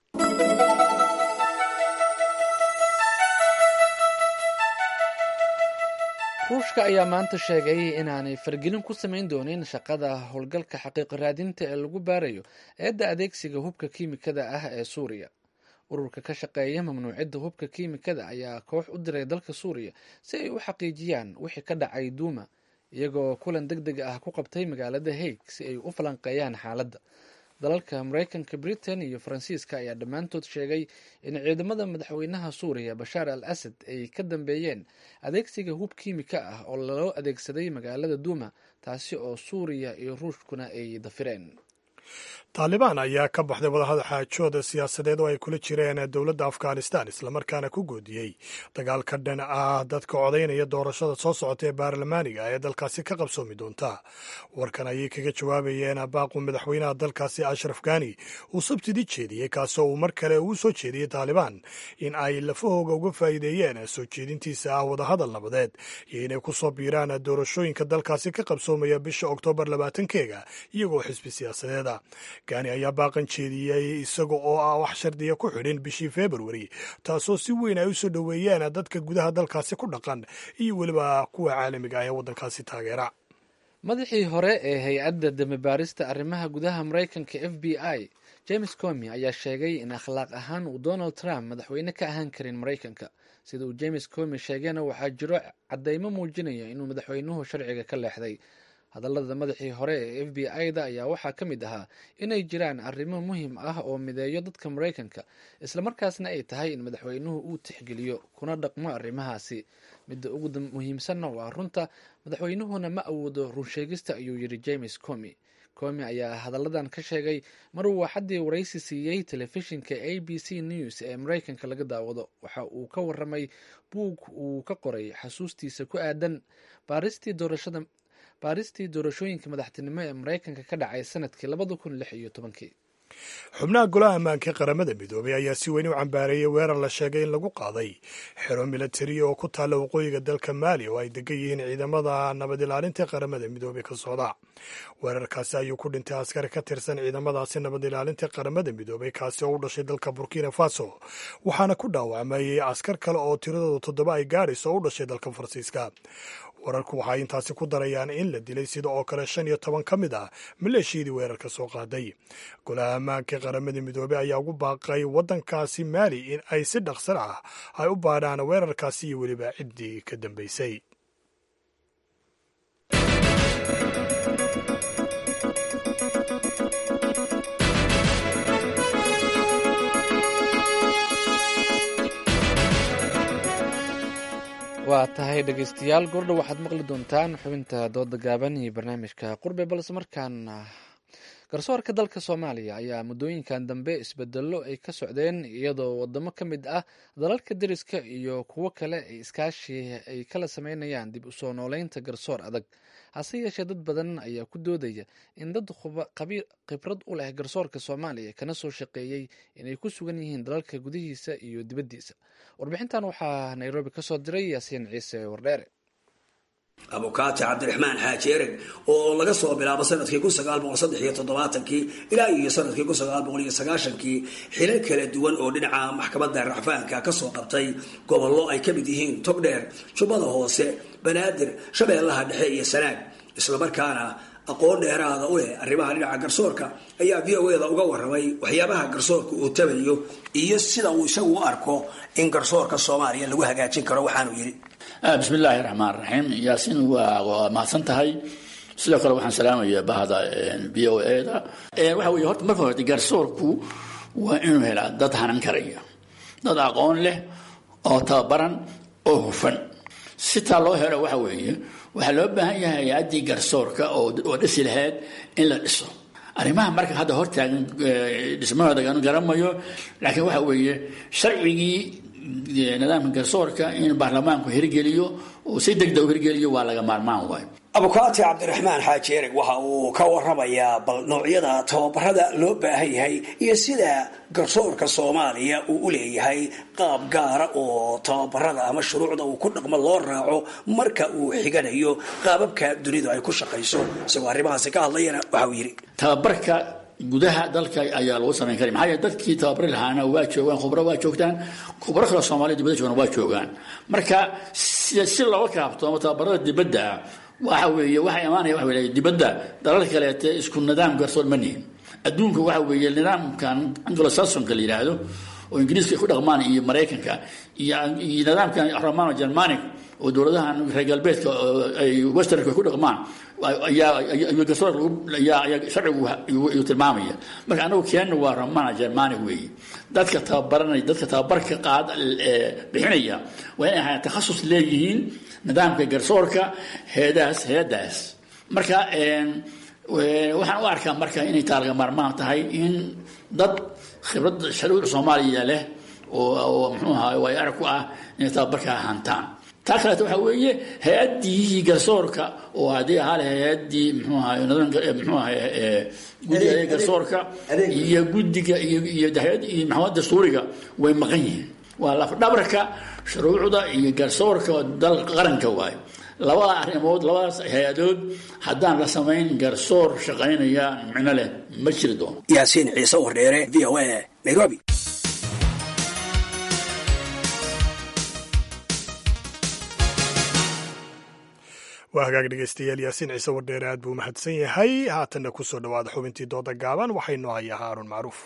S2: ruushka ayaa maanta sheegay inaanay fargelin ku samayn doonin shaqada howlgalka xaqiiqo raadinta ee lagu baarayo eedda adeegsiga hubka kiimikada ah ee suuriya ururka ka shaqeeya mamnuucidda hubka kiimikada ayaa koox u diray dalka suuriya si ay u xaqiijiyaan wixii ka dhacay duuma iyagoo kulan deg deg ah ku qabtay magaalada haig si ay u falanqeeyaan xaaladda dalalka mareykanka britain iyo faransiiska ayaa dhammaantood sheegay in ciidamada madaxweynaha suuriya bashaar al asad ay ka dambeeyeen adeegsiga hub kiimika ah oo loo adeegsaday magaalada duuma taasi oo suuriya iyo ruushkuna ay dafireen
S1: taalibaan ayaa ka baxday wadahada xaajooda siyaasadeed oo ay kula jireen dowladda afghanistan islamarkaana ku goodiyey dagaal ka dhan ah dadka codaynaya doorashada soo socota ee baarlamaaniga ee dalkaasi ka qabsoomi doonta warkan ayay kaga jawaabayeen baaqu madaxweynaha dalkaasi ashraf gani uu sabtidii jeediyey kaasoo uu mar kale uu soo jeediyey taalibaan in ay lafahooga uga faa'iideeyeen soo jeedintiisa ah wadahadal nabadeed iyo inay ku soo biiraan doorashooyinka dalkaasi ka qabsoomaya bisha oktoobar labaatankeega iyagoo xisbi siyaasadeeda gani ayaa baaqan jeediyey isaga oo ah wax shardiya ku xidhin bishii februari taasoo si weyn ay u soo dhoweeyeen dadka gudaha dalkaasi ku dhaqan iyo weliba kuwa caalamiga ah ee waddankaasi taageera
S2: madaxii hore ee hay-adda damibaarista arrimaha gudaha maraykanka f b i james comi ayaa sheegay in akhlaaq ahaan uu donald trump madaxweyne ka ahaan karin maraykanka sida uu james comi sheegayna waxaa jiro caddeymo muujinaya inuu madaxweynuhu sharciga ka leexday hadallada madaxii hore ee f b i-da ayaa waxaa ka mid ahaa inay jiraan arrimo muhiim ah oo mideeyo dadka maraykanka islamarkaasna ay tahay in madaxweynuhu uu tixgeliyo kuna dhaqmo arrimahaasi midda ugu muhiimsanna waa runta madaxweynuhuna ma awoodo runsheegista ayuu yidhi james comi comi ayaa hadalladan ka sheegay mar uu axaddii waraysi siiyey telefishinka a b c news ee maraykanka laga daawado waxa uu ka waramay buug uu ka qoray xasuustiisa ku aadan baaristii doorashada baaristii doorashooyinka madaxtinimo ee maraykanka ka dhacay sanadkii labada kun lix iyo tobankii
S1: xubnaha golaha ammaanka ee qaramada midoobay ayaa si weyn u cambaareeyey weerar la sheegay in lagu qaaday xero milatari oo ku taalla waqooyiga dalka maali oo ay degan yihiin ciidamada nabad ilaalinta ee qaramada midoobey ka socda weerarkaasi ayuu ku dhintay askari ka tirsan ciidamadaasi nabad ilaalinta qaramada midoobey kaasi oo u dhashay dalka burkina faso waxaana ku dhaawacmayey askar kale oo tiradooda toddoba ay gaadhayso oo u dhashay dalka faransiiska wararku waxay intaasi ku darayaan in la dilay sida oo kale shan iyo toban ka mid ah maleeshiyadii weerarka soo qaaday golaha ammaanka qaramada midoobey ayaa ugu baaqay waddankaasi maali in ay si dhaqsan ah ay u baadhaan weerarkaasi iyo weliba ciddii ka dambeysay
S2: waa tahay dhegeystayaal gordhow waxaad maqli doontaan xubinta dooda gaaban iyo barnaamijka qurbe balse markaan garsoorka dalka soomaaliya ayaa muddooyinkan dambe isbedelo ay ka socdeen iyadoo wadamo ka mid ah dalalka deriska iyo kuwo kale ay iskaashi ay kala sameynayaan dib usoo nooleynta garsoor adag hase yeeshee dad badan ayaa ku doodaya in dad khibrad u leh garsoorka soomaaliya kana soo shaqeeyey inay ku sugan yihiin dalalka gudihiisa iyo dibaddiisa warbixintan waxaa nairobi ka soo diray yaasiin ciise wardheere
S12: abukaati cabdiraxmaan xaaji ereg oo laga soo bilaabo sanadkii kun sagaal boqol saddex iyo toddobaatankii ilaa iyo sanadkii kun sagaal boqol iyo sagaashankii xilal kala duwan oo dhinaca maxkamadda racfaanka kasoo qabtay gobollo ay ka mid yihiin togdheer jubbada hoose banaadir shabeellaha dhexe iyo sanaag islamarkaana aqoon dheeraada u leh arrimaha dhinaca garsoorka ayaa v o eda uga waramay waxyaabaha garsoorka uu tabayo iyo sida uu isagu u arko in garsoorka soomaaliya lagu hagaajin karo waxaanu yidhi
S13: bismi illaahi raxmaan raxiim yaasiin waa mahadsan tahay sidoo kale waxaan salaamayaa bahda v o eda waxa wey horta marka horete garsoorku waa inuu helaa dad hanan karaya dad aqoon leh oo tababaran oo hufan si taa loo helo waxa weeye waxaa loo baahan yahay hay-addii garsoorka oo dhisi lahayd in la dhiso arrimaha marka hadda hortaagan dhismahooda garamayo laakiin waxa weeye sharcigii nidaamka garsoorka in baarlamaanku hirgeliyo oo si degdeg u hirgeliyo waa laga maarmaan waayo
S12: abukaati cabdiraxmaan xaaji ereg waxa uu ka waramayaa bal noocyada tababarada loo baahan yahay iyo sida garsoorka soomaaliya uu u leeyahay qaab gaara oo tababarada ama shuruucda uu ku dhaqmo loo raaco marka uu xiganayo qaababka dunidu ay ku shaqayso isagoo arrimahaasi ka hadlayana waxa uu yidhi
S13: tababarka gudaha dalka ayaa lagu samayn kara maxaa yeele dadkii tababari lahaana waa joogaan khubro waa joogtaan khubro kale soomaaliya dibadda joogana waa joogaan marka si looga kaabto ama tababarada dibadda ah waxa weeye waxaa imaanaya waxa weeye dibadda dalalka kaleete isku nidaam garsoor ma nihin adduunka waxa weeye nidaamkan anglo-saxonka la yidhaahdo oo ingiriiska ay ku dhaqmaan iyo maraykanka iyo iyo nidaamkan romano germanic oo dowladahan reer galbeedka ay westernka ay ku dhaqmaan ayaa garsoor ayaa sharcigu ayuu tilmaamaya marka anagu keenna waa romana germanic weeye dadka tababaranaya dadka tababarka qaad bixinaya waa inay ahaa takhasus leeyihiin nidaamka garsoorka heedaas heedaas marka waxaan u arkaa marka inay taa laga maarmaan tahay in dad khibrad sharuuc soomaaliya leh oo mxuu ahaa waay arag ku ah inay tababarka hantaan taa kaleeto waxaa weeye hay-addii garsoorka oo haddii ahaa leh hay-addii mxuu ahaa mxuu ahaa guddiga garsoorka iyo guddiga iyo iyo iyo maxkamada dastuuriga way maqan yihiin waa lafdhabarka shuruucda iyo garsoorka dal qaranka waayo labada arrimood labadaas hay-adood haddaan la samayn garsoor shaqaynaya micno leh ma jiri doono
S12: yaasiin ciise wardheere v o a nairobi
S1: waa hagaag dhegeystayaal yaasiin ciise wardheere aad buu mahadsan yahay haatanna ku soo dhowaada xubintii dooda gaaban waxaynu hayaa haarun macruuf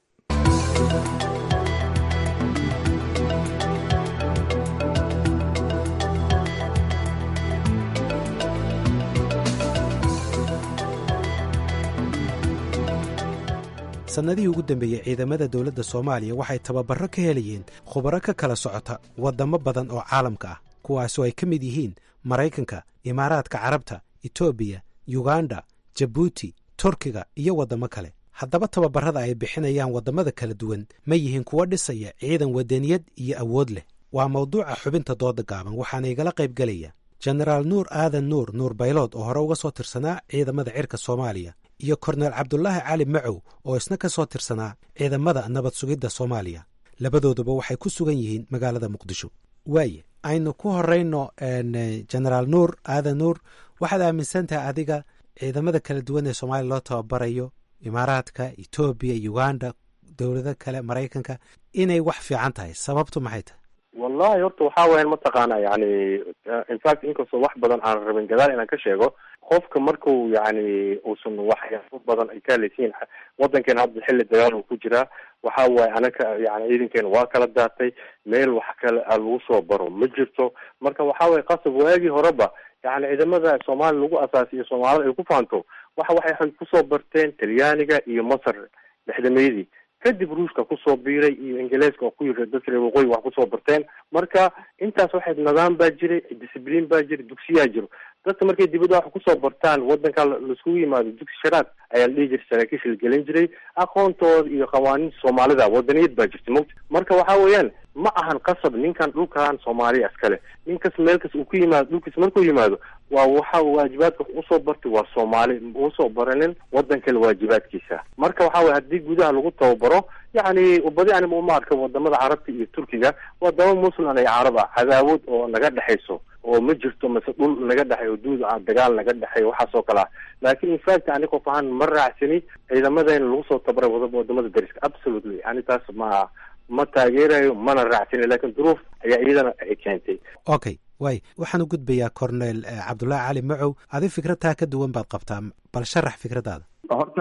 S14: sannadihii ugu dambeeyey ciidamada dowladda soomaaliya waxay tababarro ka helayeen khubaro ka kala socota waddamo badan oo caalamka ah kuwaasoo ay ka mid yihiin maraykanka imaaraadka carabta etoobiya yuganda jabuuti turkiga iyo waddamo kale haddaba tababarrada ay bixinayaan waddamada kala duwan ma yihiin kuwo dhisaya ciidan wadaniyad iyo awood leh waa mawduuca xubinta dooda gaaban waxaana igala qayb gelaya jenaraal nuur aadan nuur nuur baylood oo hore uga soo tirsanaa ciidamada cirka soomaaliya iyo korneel cabdulaahi cali macow oo isna ka soo tirsanaa ciidamada nabad sugidda soomaaliya labadooduba waxay ku sugan yihiin magaalada muqdisho waaye aynu ku horeyno jenaraal nuur aadan nuur waxaad aaminsan tahay adiga ciidamada kala duwan ee soomaaliya loo tababarayo imaaraadka etoobiya uganda dowlado kale maraykanka inay wax fiican tahay sababtu maxay tahay
S15: wallahi horta waxaa weyan mataqaana yani infact inkastoo wax badan aan rabin gadaal inaan ka sheego qofka marku yani uusan waxyaabo badan ay ka halaysiin wadankeena hadda xilli dagaal uu ku jiraa waxa waaye anaka yani ciidankeena waa kala daatay meel wax kale a lagu soo baro ma jirto marka waxa weye qasab waagii horeba yani ciidamada soomaaliya lagu asaasiyo soomaalida ay ku faanto waxa waxay kusoo barteen talyaaniga iyo masar dhexdameydii kadib ruushka kusoo biiray iyo ingiliiska oo ku yiri dadka reer waqooyi wax kusoo barteen marka intaas waxay nidaam baa jiray discibliin baa jiray dugsiyaa jiro dadka markay dibadda wax kusoo bartaan wadanka laiskugu yimaado dugsi sharaad ayaa la dhihi jiray saraakiisha la gelin jiray aqoontooda iyo qawaaniinta soomaalida wadaniyad baa jirta mogta marka waxa weeyaan ma ahan qasab ninkan dhulkan soomaaliya iskale ninkas meelkas uu ku yimaado dhulkiis markuu yimaado waa waxa waajibaadka wax usoo bartay waa soomaali usoo baranin wadan kale waajibaadkiisa marka waxa weye haddii gudaha lagu tababaro yani badi anima uma arka wadamada carabta iyo turkiga wadamo muslim iyo carab ah cadaawad oo naga dhexayso oo ma jirto mase dhul naga dhexay oo duud ah dagaal naga dhexay waxaas oo kale ah laakin infact ani qof ahaan ma raacsani ciidamadayna lagu soo tabaray wada wadamada dariska absolutely ani taas ma ma taageerayo mana raacsani lakin duruuf ayaa iyadana ay keentay
S14: okay waay waxaan u gudbayaa cornel cabdullaahi cali macow adi fikradtaa ka duwan baad qabtaa bal sharax fikradaada
S16: horta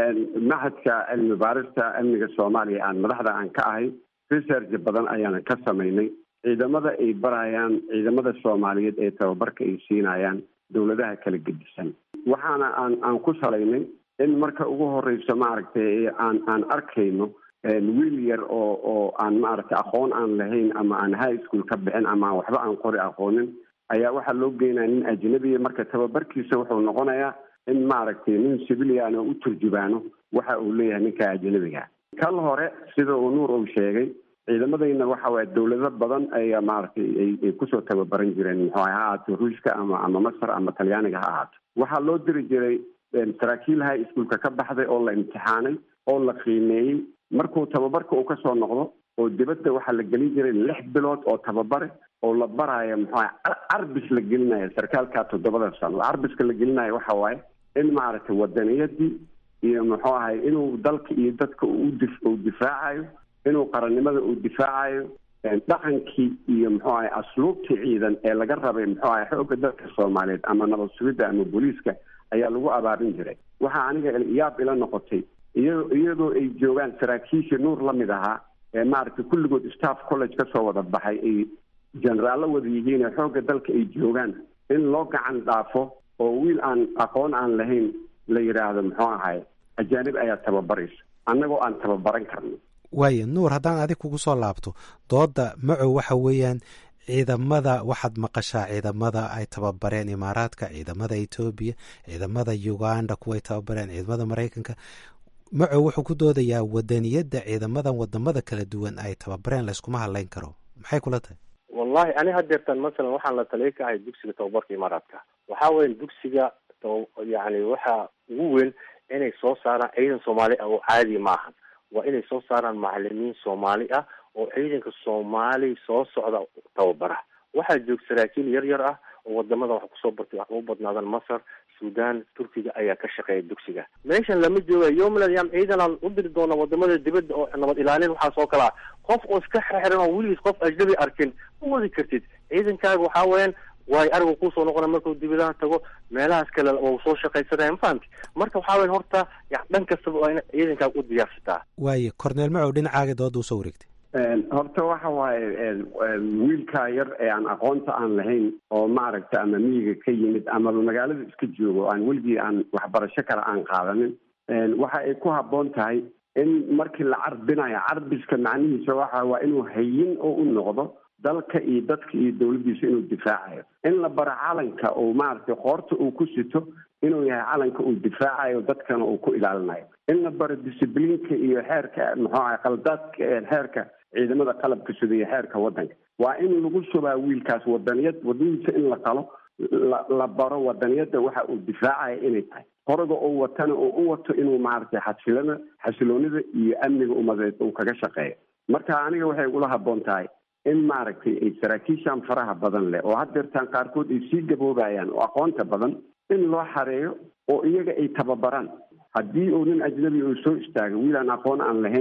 S16: maxadka cilmi baarista amniga soomaaliya aan madaxda aan ka ahay research badan ayaana ka samaynay ciidamada ay barayaan ciidamada soomaaliyeed ee tababarka ay siinayaan dowladaha kala gedisan waxaana aan aan ku salaynay in marka ugu horeyso maaragtay aan aan arkayno wiil yar oo oo aan maaragtay aqoon aan lahayn ama aan high school ka bixin ama aan waxba aan qori aqoonin ayaa waxaa loo geynaya nin ajnabiya marka tababarkiisa wuxuu noqonayaa in maaragtay nin civilian oo u turjubaano waxa uu leeyahay ninka ajnabiga kal hore sida uu nuur uu sheegay ciidamadayna waxa waye dowlado badan ayaa maaragtay ay kusoo tababaran jireen muxuu ha ahaato ruushka ama ama masar ama talyaaniga ha ahaato waxaa loo diri jiray saraakiil high schoolka ka baxday oo la imtixaanay oo la qiimeeyey markuu tababarka uu kasoo noqdo oo dibadda waxaa la gelin jiray lix bilood oo tababare oo la baraayo muxuu carbis la gelinayo sarkaalka toddobada sano carbiska la gelinayo waxa waaye in maaragtay wadaniyadii iyo muxuu ahay inuu dalka iyo dadka uu difaacayo inuu qarannimada uu difaacayo dhaqankii iyo muxuu ahay asluubtii ciidan ee laga rabay muxuu ahay xoogga dalka soomaaliyeed ama nabad sugidda ama booliiska ayaa lagu abaarin jiray waxaa aniga yaab ila noqotay iya iyadoo ay joogaan saraakiisha nuur la mid ahaa ee maaragtay kulligood staff college kasoo wada baxay ay generaallo wada yihiin ee xoogga dalka ay joogaan in loo gacan dhaafo oo wiil aan aqoon aan lahayn la yidhaahdo muxuu ahay ajaanib ayaa tababaraysa annagoo aan tababaran karno
S14: waaya nuur haddaan adig kugu soo laabto doodda macow waxa weeyaan ciidamada waxaad maqashaa ciidamada ay tababareen imaaraadka ciidamada etoobiya ciidamada uganda kuwaay tababareen ciidamada maraykanka macow wuxuu ku doodayaa wadaniyadda ciidamadan wadamada kala duwan ay tababareen layskuma hadlayn karo maxay kula tahay
S15: wallahi ani hadeertan masalan waxaan la taliya ka ahay dugsiga tababarka imaaraadka waxaa weya dugsiga yani waxa ugu weyn inay soo saaraan ciidan soomaali ah oo caadi maahan waa inay soo saaraan macalimiin soomaali ah oo ciidanka soomaali soo socda tababara waxaa joog saraakiil yar yar ah oo wadamada wax kusoo bartay wax ugu badnaadan masar sudan turkiga ayaa ka shaqeeya dugsiga meeshan lama jooga yoml ayam ciidanaan u diri doona wadamada dibadda oo nabad ilaalin waxaas oo kale ah qof oo iska xirxiran oo weligiis qof ajnabi arkin ma wadi kartid ciidankaaga waxaa weeyaan waayo arigu kuusoo noqona markuu dibadaha tago meelahaas kale oo soo shaqaysanaya mafahamti marka waxaa weya horta ya dhan kastaba waa ina ciidankaaga u diyaarsataa
S14: waaye corneel macow dhinacaaga dooda usoo wareegtay
S16: horta waxa waaye wiilkaa yar ee aan aqoonta aan lahayn oo maaragta ama miyiga ka yimid ama magaalada iska joogo aan weligii aan waxbarasho kale aan qaadanin waxa ay ku habboon tahay in markii la carbinayo carbiska macnihiisa waxa waa inuu hayin oo u noqdo dalka iyo dadka iyo dowladdiisa inuu difaacayo in la baro calanka oo maaragtay qoorta uu ku sito inuu yahay calanka uu difaacayo dadkana uu ku ilaalinayo in la baro discibliinka iyo xeerka muxuu ahay qaldaadka xeerka ciidamada qalabka sida iyo xeerka waddanka waa in lagu subaa wiilkaas wadaniyad wadadiisa in la qalo la la baro wadaniyadda waxa uu difaacaya inay tahay qoroga uu watana oo u wato inuu maaragtay xasilada xasiloonida iyo amniga umadeed uu kaga shaqeeyo marka aniga waxay ugula habboon tahay in maaragtay ay saraakiishan faraha badan leh oo haddeertaan qaarkood ay sii gaboobayaan oo aqoonta badan in loo xareeyo oo iyaga ay tababaraan haddii uu nin ajnabi uu soo istaago wiil aan aqoon aan lahayn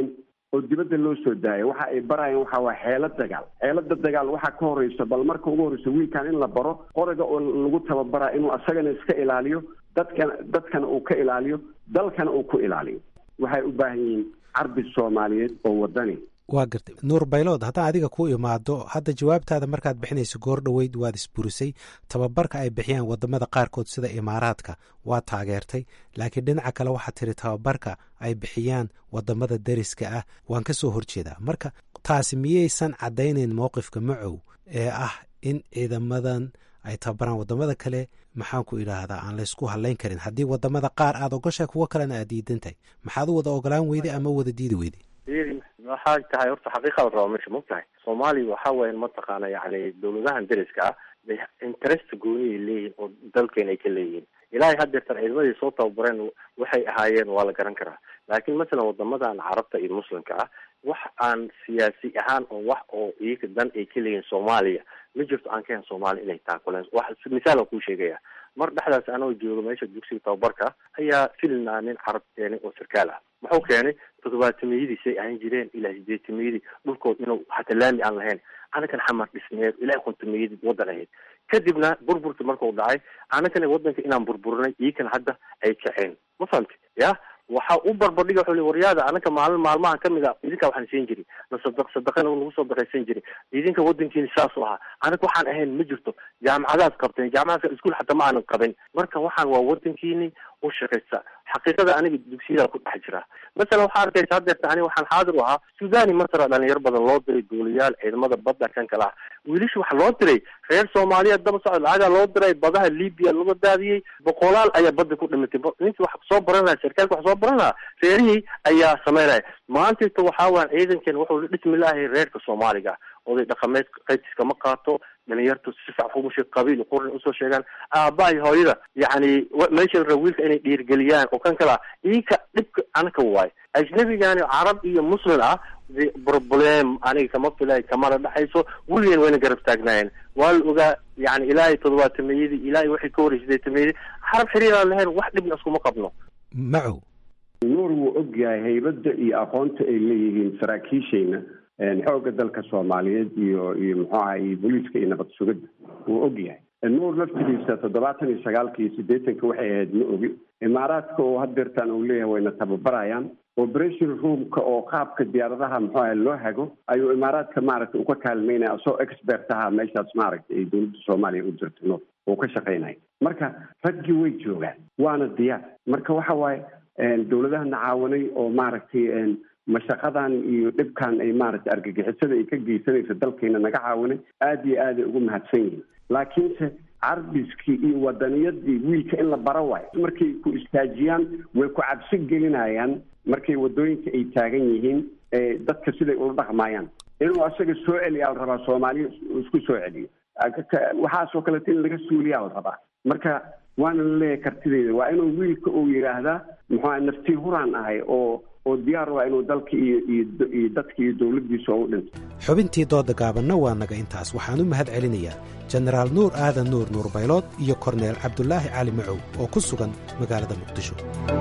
S16: oo dibadda loo soo daaya waxa ay barayaan waxa waa xeelad dagaal xeelada dagaal waxaa ka horeysa bal marka ugu horeysa wiilkan in la baro qoriga oo lagu tababaraa inuu asagana iska ilaaliyo dadkana dadkana uu ka ilaaliyo dalkana uu ku ilaaliyo waxay u baahan yihiin carbi soomaaliyeed oo wadani
S14: waa gartay nuur baylood haddaan adiga ku imaado hadda jawaabtaada markaad bixinayso goor dhoweyd waad isburisay tababarka ay bixiyaan wadamada qaarkood sida imaaraadka waa taageertay laakiin dhinaca kale waxaad tiri tababarka ay bixiyaan wadamada dariska ah waan ka soo horjeedaa marka taasi miyaysan caddaynayn mowqifka macow ee ah in ciidamadan ay tababaraan wadamada kale maxaan ku idhaahdaa aan laysku hadlayn karin haddii wadamada qaar aad ogoshahay kuwo kalena aad diidan tahay maxaad u wada ogolaan weyday ama wada diidi weyday
S15: waxaa tahay horta xaqiiqa la raba meesha ma tahay soomaaliya waxa weya mataqaana yani dawladahan dariska ah bay interest gooniay leeyihiin oo dalkeena ay ka leeyihiin ilaahay haddeertan ciidamadii soo tababareen waxay ahaayeen waa la garan karaa laakiin masalan wadamadan carabta iyo muslimka ah wax aan siyaasi ahaan oo wax oo iyaga dan ay ka leeyihiin soomaaliya ma jirto aan ka hen soomaaliya inay taakuleen wax misaal aan kuu sheegaya mar dhexdaas anoo joogo meesha dugsiga tababarka ayaa filina nin carab keenay oo sarkaal ah muxuu keenay toddobaatamiyadiisay ahaan jireen ilaa sideetamiyadii dhulkood inuu hata laami aan lahayn anakan xamar dhisneed ilaa kontamiyadii wadan ahayd kadibna burburka markuu dhacay anakana wadanka inaan burburinay iyakana hadda ay kaceen ma fahamti ya waxa u barbardhiga wuxuu li waryaada anaka maalin maalmaha kamid a idinka waxaan siin jiri na sadaq sadaqana nagu soo daqaysan jiri idinka wadankiina saas u ahaa anaga waxaan ahayn ma jirto jaamacadaad qabteen jaamacadaadka iskuol xataa ma aanan qabin marka waxaan waa wadankiini u shaqaysa xaqiiqada aniga dugsiyada ku dhex jira masalan waxaa arkaysa haddeerta ani waxaan xaadir u ahaa sudani masra dhalinyaro badan loo diray duuliyaal ciidamada badda kan kale ah wiilasha waxaa loo diray reer soomaaliyeed daba socod lacagaa loo diray badaha libya laga daadiyey boqolaal ayaa badda ku dhimatay ninkii wax soo baran lahaa sarkaalka wax soo baran lahaa reerihii ayaa sameynaya maantayta waxaa waan ciidankeena wuxuu dhismi lahay reerka soomaaliga oday dhaqameed qaytiska ma qaato dhalinyartu si sax umushe qabiil qurni usoo sheegaan aabaha iyo hooyada yacni meesha la raba wiilka inay dhiirgeliyaan oo kan kale ah iinka dhibka anaka waayo ajnabigani carab iyo muslim ah problem aniga kama filay kamana dhexayso weligeen wayna garab taagnaayeen waa la ogaa yani ilaahay toddobaatameyadii ilaahay waxay ka horey sideetamayadii xarab xiriiraan lahayn wax dhibna iskuma qabno
S14: macow
S16: nuur wuu og yahay haybadda iyo aqoonta ay leeyihiin saraakiishayna xoogga dalka soomaaliyeed iyo iyo muxuu aha iyo booliiska iyo nabad sugidda wuu og yahay nuur laftigiisa toddobaatan iyo sagaalka iyo siddeetanka waxay ahayd ma ogi imaaraadka oo hadeertaan uu leeyahay wayna tababarayaan operation roomka oo qaabka diyaaradaha muxuu aha loo hago ayuu imaaraadka maaragtay uka kaalmeynaya asoo expert ahaa meeshaas maaragtay ay dowladda soomaaliya u jirto nuur uu ka shaqaynaya marka raggii way joogaan waana diyaar marka waxa waaye dowladahana caawanay oo maaragtay mashaqadan iyo dhibkan ay maaragtay argagixisada ay ka geysanayso dalkeena naga caawanay aada iyo aaday ugu mahadsan yihiin laakiinse carbiskii iyo wadaniyadii wiilka in la bara waayo markay ku istaajiyaan way ku cabsi gelinayaan markay wadooyinka ay taagan yihiin dadka siday ula dhaqmayaan inuu asaga soo celiyaa la rabaa soomaaliya isku soo celiyo waxaasoo kaleeto in laga suuliyaa la rabaa marka waana la leeyahay kartideyda waa inuu wiilka uu yidhaahdaa muxua naftii huraan ahay oo oo diyaar waa inuu dalka iyo iyo dadka iyo dowladdiisa oo u dhinto
S14: xubintii dooda gaabanna waa naga intaas waxaan u mahad celinayaa jenaraal nuur aadan nuur nuur baylood iyo korneel cabdulaahi cali macow oo ku sugan magaalada muqdisho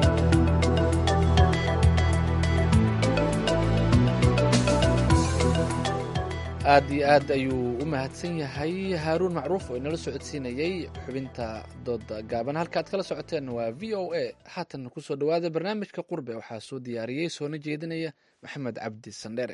S2: aad iyo aad ayuu u mahadsan yahay haaruun macruuf oo inala socodsiinayey xubinta dooda gaaban halka aad kala socoteen waa v o a haatan kusoo dhowaada barnaamijka qurbe waxaa soo diyaariyey soona jeedinaya maxamed cabdi sandhere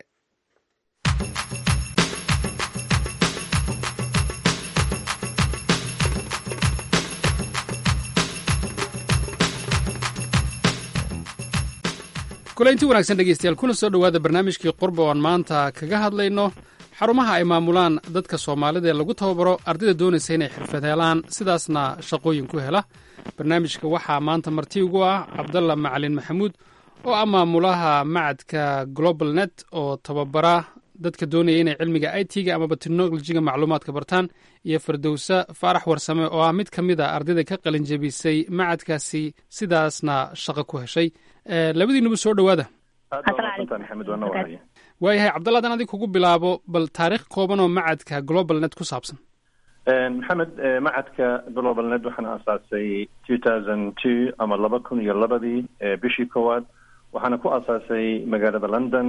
S17: kulaynti wanaagsan dhegeystayaal kuna soo dhowaada barnaamijkii qurbe oan maanta kaga hadlayno xarumaha ay maamulaan dadka soomaalida ee lagu tababaro ardayda doonaysa inay xirfad helaan sidaasna shaqooyin ku hela barnaamijka waxaa maanta marti ugu ah cabdalla macalin maxamuud oo ah maamulaha macadka global net oo tababara dadka doonaya inay cilmiga i t-ga amaba technolojiga macluumaadka bartaan iyo fardowsa faarax warsame oo ah mid ka mid a ardayda ka qalin jebisay macadkaasi sidaasna shaqo ku heshay labadiinuba soo dhowaada waayahay cabdalla hadan adig kugu bilaabo bal taariikh kooban oo macadka global net ku saabsan
S18: maxamed macadka global net waxaan aasaasay two thousand two ama laba kun iyo labadii bishii koowaad waxaana ku asaasay magaalada london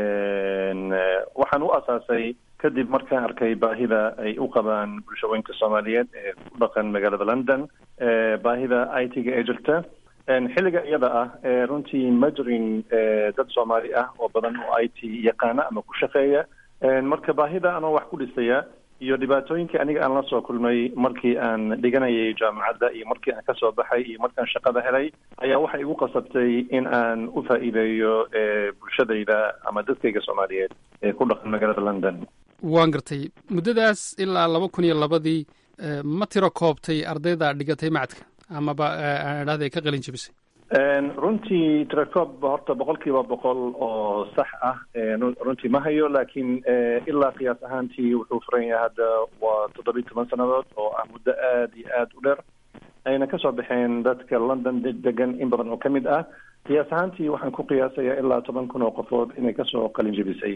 S18: waxaan u asaasay kadib markaan arkay baahida ay u qabaan bulshooyinka soomaaliyeed ee ku dhaqan magaalada london baahida i t-ga ee jirta xilliga iyada ah runtii ma jirin dad soomaali ah oo badan oo i t yaqaana ama ku shaqeeya marka baahida anoo wax ku dhisaya iyo dhibaatooyinkii aniga aan la soo kulmay markii aan dhiganayay jaamacadda iyo markii aan kasoo baxay iyo markaan shaqada helay ayaa waxay igu qasabtay in aan u faa'iideeyo bulshadayda ama dadkayga soomaaliyeed ee ku dhaqan magaalada london
S17: waan gartay muddadaas ilaa laba kun iyo labadii ma tiro koobtay ardayda dhigatay macadka amaba aan idhahda ka qalin jebisay
S18: runtii tiracob horta boqol kiiba boqol oo sax ah runtii ma hayo laakiin ilaa qiyaas ahaantii wuxuu furan yahay hadda waa toddobiyi toban sannadood oo ah muddo aada iyo aada u dheer ayna kasoo baxeen dadka london degan in badan oo ka mid ah qiyaas ahaantii waxaan ku qiyaasayaa ilaa toban kun oo qofood inay kasoo qalin jebisay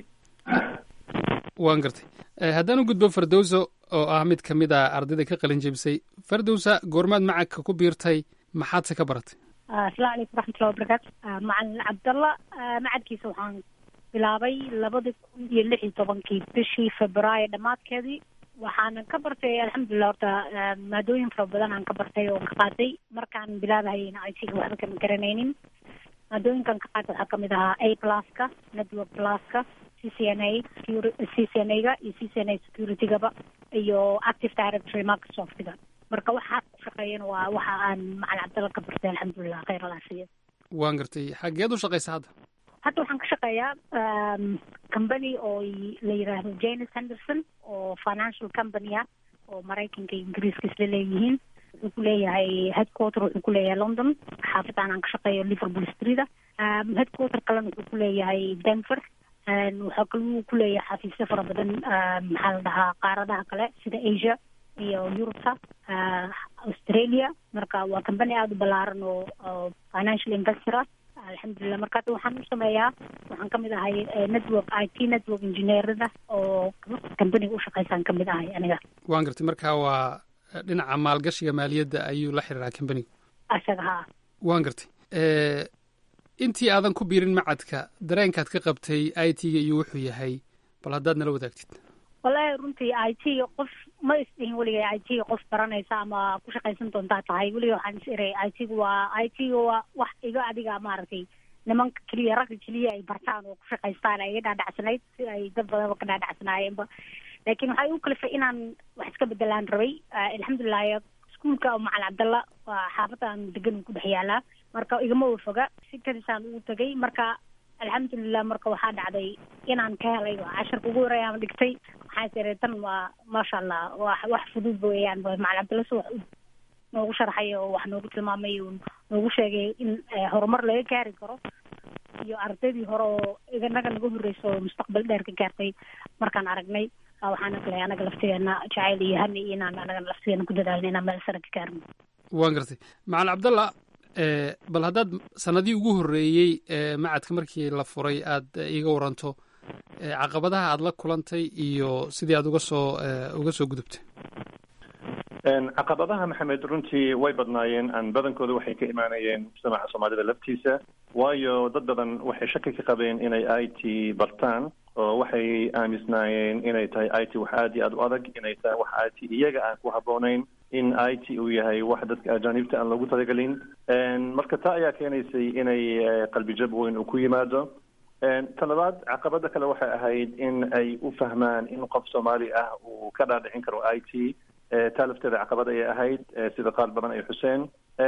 S17: waan gartay haddaan u gudbo fardowsa oo ah mid ka mid a ardayda ka qalin jebisay fardowsa goormaad macadka ku biirtay maxaadse ka baratay
S19: asalaamu calaykum waraxmatullahi wabarakaatu macalin cabdalla macadkiisa waxaan bilaabay labadi kun iyo lix iyo tobankii bishii februaayo dhammaadkeedii waxaanan ka bartay alxamdulilah horta maadooyin fara badan aan ka bartay oo ka qaatay markaan bilaabahayna i t-ga waxba kama garanaynin maadooyinkan ka qaatay waxaa kamid ahaa a pluska network pluska c c n a c c n a-ga iyo c c n a security-gaba iyo active directory microsoft-ga marka waxaa ku shaqeeyana waa waxa aan macalin cabdalla ka bartay alxamdulilah khayr alaafiya
S17: waan gartay xageed u shaqaysa hadda
S19: hadda waxaan ka shaqeeyaa company oo la yiraahdo janes henderson oo financial company ah oo maraykanka iyo ingiriiska isla leeyihiin wuxuu ku leeyahay headquarter wuxuu ku leeyahay london xaafadaan aan ka shaqeeyo liverpool street headquarter kalena wuxuu ku leeyahay denver waxaa kaluu ku leeyahay xafiisyo fara badan maxaa la dhahaa qaaradaha kale sida asia iyo yurubta australia marka waa company aada u ballaaran oo financial investor ah alxamdulilah marka hadda waxaan u sameeyaa waxaan kamid ahay network i t network engineerada oo companiga u shaqeysaan kamid ahay aniga
S17: waan gartay marka waa dhinaca maalgashiga maaliyadda ayuu la xiriiraa companigu
S19: asaga haa
S17: waan gartay intii aadan ku biirin macadka dareenkaad ka qabtay i t-ga iyo wuxuu yahay bal haddaad nala wadaagtid
S19: wallahi runtii i t qof ma isdhihin weligay i t qof baranaysa ama ku shaqaysan doontaa tahay weliga waxaan is iray i t waa i t waa wax iga adiga maaragtay nimanka keliya ragga keliya ay bartaan oo ku shaqaystaan ay iga dhaadhacsanayd si ay dad badanba ka dhaadhacsanaayeenba laakiin waxay u kalifay inaan wax iska bedelaan rabay alxamdulilah iskuolka macalin cabdalla waa xaafadaan degan ku dhex yaalaa marka igama wafoga si kadisaan ugu tegay marka alxamdulilah marka waxaa dhacday inaan ka helay casharka ugu horeeya aan dhigtay waxaan isirey tan waa maasha allah wax wax fudud weeyaan macalin cabdalla si wax noogu sharxay oo wax noogu tilmaamay oo noogu sheegay in horumar laga gaari karo iyo ardaydii hore oo iganaga naga horreysa oo mustaqbal dheer ka gaartay markaan aragnay waxaan aglay anaga laftigeena jacayl iyo hani iyo inaan anaga laftigeena ku dadaalna inaan meel sare ka gaarno
S17: waan gartay macalin cabdalla bal haddaad sanadii ugu horreeyey macadka markii la furay aad iiga waranto caqabadaha aad la kulantay iyo sidii aad uga soo uga soo gudubtay
S18: caqabadaha maxamed runtii way badnaayeen aan badankooda waxay ka imaanayeen mujtamaca soomaalida laftiisa waayo dad badan waxay shaki ka qabeen inay i t bartaan oo waxay aamisnaayeen inay tahay i t wax aada iyo aada u adag inay tahay wax i t iyaga aan ku habboonayn in i t uu yahay wax dadka ajaanibta aan loogu talagelin marka taa ayaa keenaysay inay qalbijab weyn uu ku yimaado ta labaad caqabada kale waxay ahayd in ay u fahmaan in qof soomaali ah uu ka dhaadhicin karo i t taa lafteeda caqabad ayay ahayd sida qaar badan ay xuseen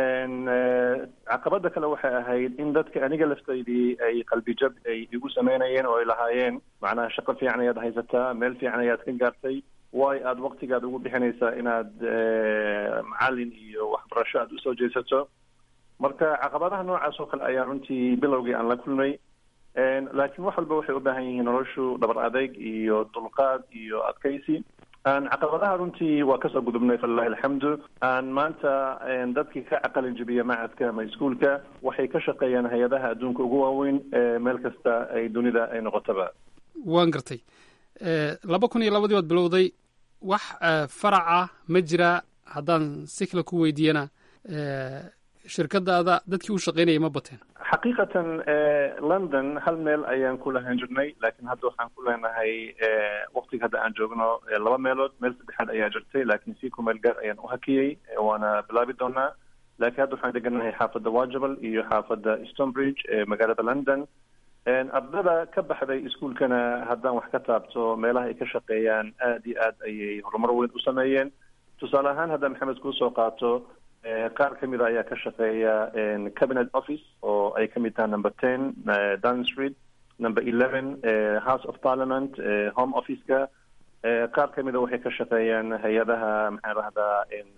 S18: caqabada kale waxay ahayd in dadka aniga laftaydii ay qalbijab ay igu sameynayeen oo ay lahaayeen macnaha shaqo fiican ayaad haysataa meel fiican ayaad ka gaartay waayo aada waktigaad ugu bixinaysaa inaad macalin iyo waxbarasho aada usoo jeesato marka caqabadaha noocaas oo kale ayaa runtii bilowgii aan la kulmay laakiin wax walba waxay u baahan yihiin noloshu dhabar adeyg iyo dulqaad iyo adkaysi aan caqabadaha runtii waa kasoo gudubnay falilahi alxamdu aan maanta dadkii ka caqalin jebiya macadka ama iskuolka waxay ka shaqeeyaan hay-adaha adduunka ugu waaweyn meel kasta ay dunida ay noqotaba
S17: waan gartay laba kun iyo labadii baad bilowday wax faraca ma jira haddaan si kale ku weydiiyana shirkadaada dadkii u shaqaynayay ma bateen
S18: xaqiiqatan london hal meel ayaan ku lahaan jirnay laakiin hadda waxaan ku leenahay waktiga hadda aan joogno laba meelood meel saddexaad ayaa jirtay laakiin si ku meel gaar ayaan u hakiyey waana bilaabi doonaa laakiin hadda waxaan deganahay xaafadda wajabal iyo xaafadda stonebridge ee magaalada london ardada ka baxday iskuolkana haddaan wax ka taabto meelaha ay ka shaqeeyaan aada iyo aad ayay horumar weyn u sameeyeen tusaale ahaan haddaan maxamed kuusoo qaato qaar ka mida ayaa ka shaqeeya cabinet office oo ay ka mid tahay number ten down street number eleven house of parliament home office-ka qaar ka mida waxay ka shaqeeyaan hay-adaha maxaan rahdaa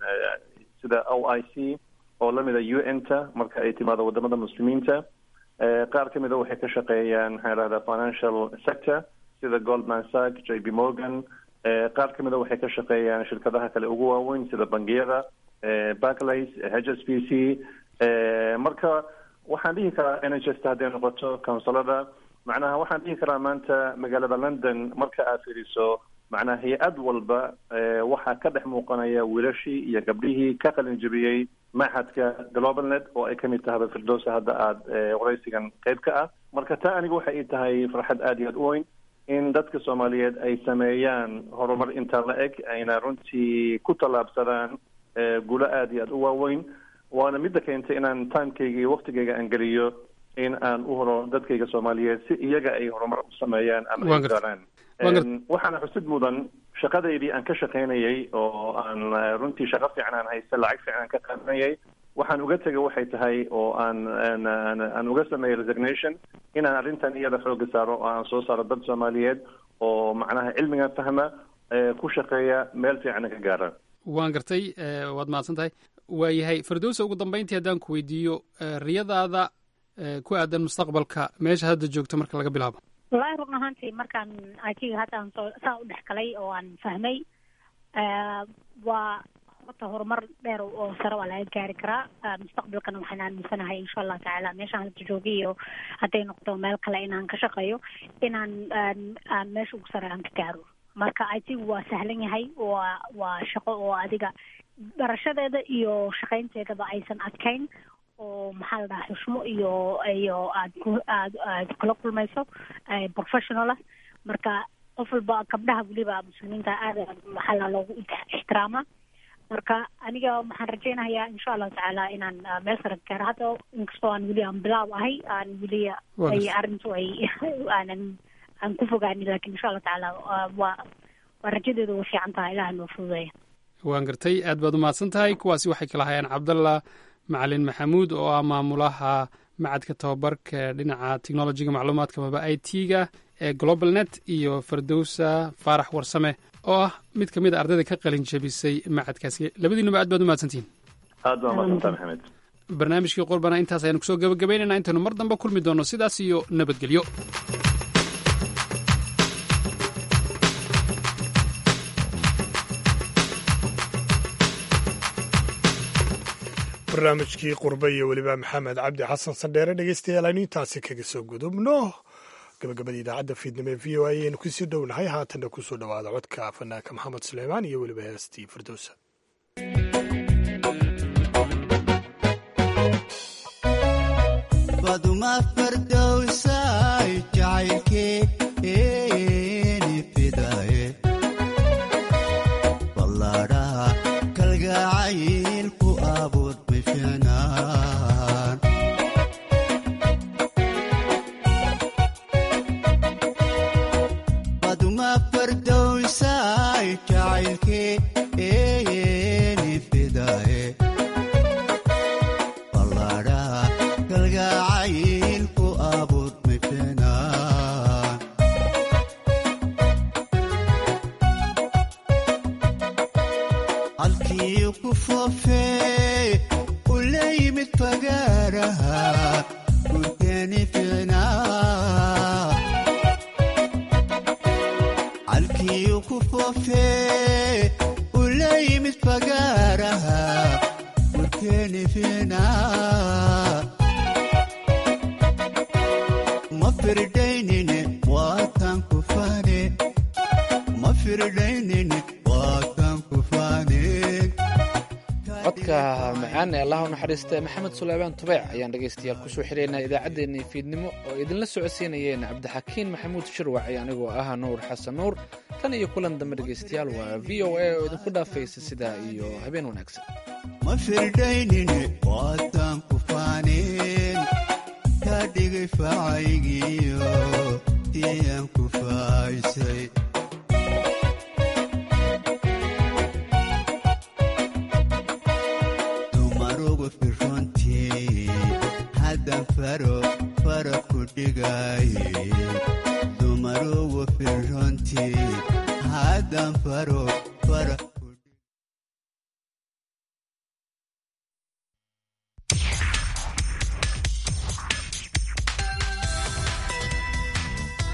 S18: sida o i c oo lamida u n ta marka ay timaado wadamada muslimiinta qaar ka mida waxay ka shaqeeyaan maxaan rahdaa financial sector sida goldman sack j b morgan qaar ka mida waxay ka shaqeeyaan shirkadaha kale ugu waaweyn sida bangiyada barclays h s b c marka waxaan dhihi karaa n h s ta hadday noqoto counsilada macnaha waxaan dhihi karaa maanta magaalada london marka aad fiiriso macnaha hay-ad walba waxaa ka dhex muuqanaya wiilashii iyo gabdhihii ka qalin jebiyey maxadka globalnet oo ay kamid tahaba firdowsa hadda aada waraysigan qeyb ka ah marka taa aniga waxay ii tahay farxad aada iyo aad u weyn in dadka soomaaliyeed ay sameeyaan horumar intaa la eg ayna runtii ku tallaabsadaan guulo aada iyo aada u waaweyn waana midda keentay inaan timekayga iyo waktigayga aan geliyo in aan u horo dadkayga soomaaliyeed si iyaga ay horumar u sameeyaan ama ay gaaraan waxaana xusid mudan shaqadaydii aan ka shaqaynayay oo aan runtii shaqo fiican aan haysta lacag fiican aan ka qaadanayay waxaan uga tegay waxay tahay oo aan aan uga sameeyay resignation inaan arrintan iyada xooga saaro oo aan soo saaro dad soomaaliyeed oo macnaha cilmigan fahma ku shaqeeya meel fiicanna ka gaara
S17: waan gartay waad mahadsan tahay waayahay firdowsa ugu dambeyntii haddaan ku weydiiyo riyadaada ku aadan mustaqbalka meesha hadda joogto marka laga bilaabo
S19: wallaahi run ahaantii markaan ajiga hadda aan soo saa u dhex galay oo aan fahmay waa horta horumar dheer oo sare waa laga gaari karaa mustaqbalkana waxaan aaminsanahay insha allahu tacaala meeshaan hadda joogay iyo hadday noqdo meel kale inaan ka shaqeeyo inaan aan meesha ugu sare aan ka gaaro marka ajigu waa sahlan yahay waa waa shaqo oo adiga barashadeeda iyo shaqaynteedaba aysan adkayn oo maxaa la dhahaa xushmo iyo iyo aad ku aad aad kula kulmayso professional ah marka qof walba gabdhaha weliba muslimiinta aada maxaa la loogu ixtiraama marka aniga waxaan rajaynayaa insha allahu tacaala inaan meel sare ka gaaro hadda inkastoo aan weli aan bilaab ahay aan weli ay arrintu ay aanan aan ku fogaanin lakin insha allahu tacaala waa waa rajadeedu way fiican tahay ilaha noo fududeeya
S17: waan gartay aad baad umahadsan tahay kuwaasi waxay kala hayaan cabdallah macalin maxamuud oo ah maamulaha macadka tababarka dhinaca technologiga macluumaadka maba i t ga ee global net iyo fardowsa faarax warsame oo ah mid ka mid a ardayda ka qalin jebisay macadkaasi labadiinuba aad baad umahadsantihin
S18: aad baa mahadsantaa maxamed
S17: barnaamijkii qurbana intaas ayaanu kusoo gabagabaynaynaa intaynu mar dambe kulmi doono sidaas iyo nabadgelyo
S1: barnaamijkii qurbe iyo weliba maxamed cabdi xasan sandheere dhegeystayaal aynu intaasi kaga soo gudubno gabagabada idaacadda fiidnimo ee v o a ayaynu kusii dhownahay haatanna kusoo dhowaada codka fanaanka maxamed suleymaan iyo weliba heestii firdowsa
S2: macaan ee allah u naxariista maxamed suleymaan tubeec ayaan dhegaystayaal kusoo xidhaynaa idaacaddeenii fiidnimo oo idinla socodsiinayeen cabdixakiin maxamuud shirwac iyo anigoo ah nuur xasan nuur tan iyo kulan dambe dhegaystayaal waa v o a oo idinku dhaafaysa sidaa iyo habeen wanaagsan
S20: ma firdaynine waataan ku faaneen kaa dhigay faacaygiyo iyaan ku faaysay dumarugu firrontii haddan faro fara ku dhigaaye dumarugu firrontii haddan faro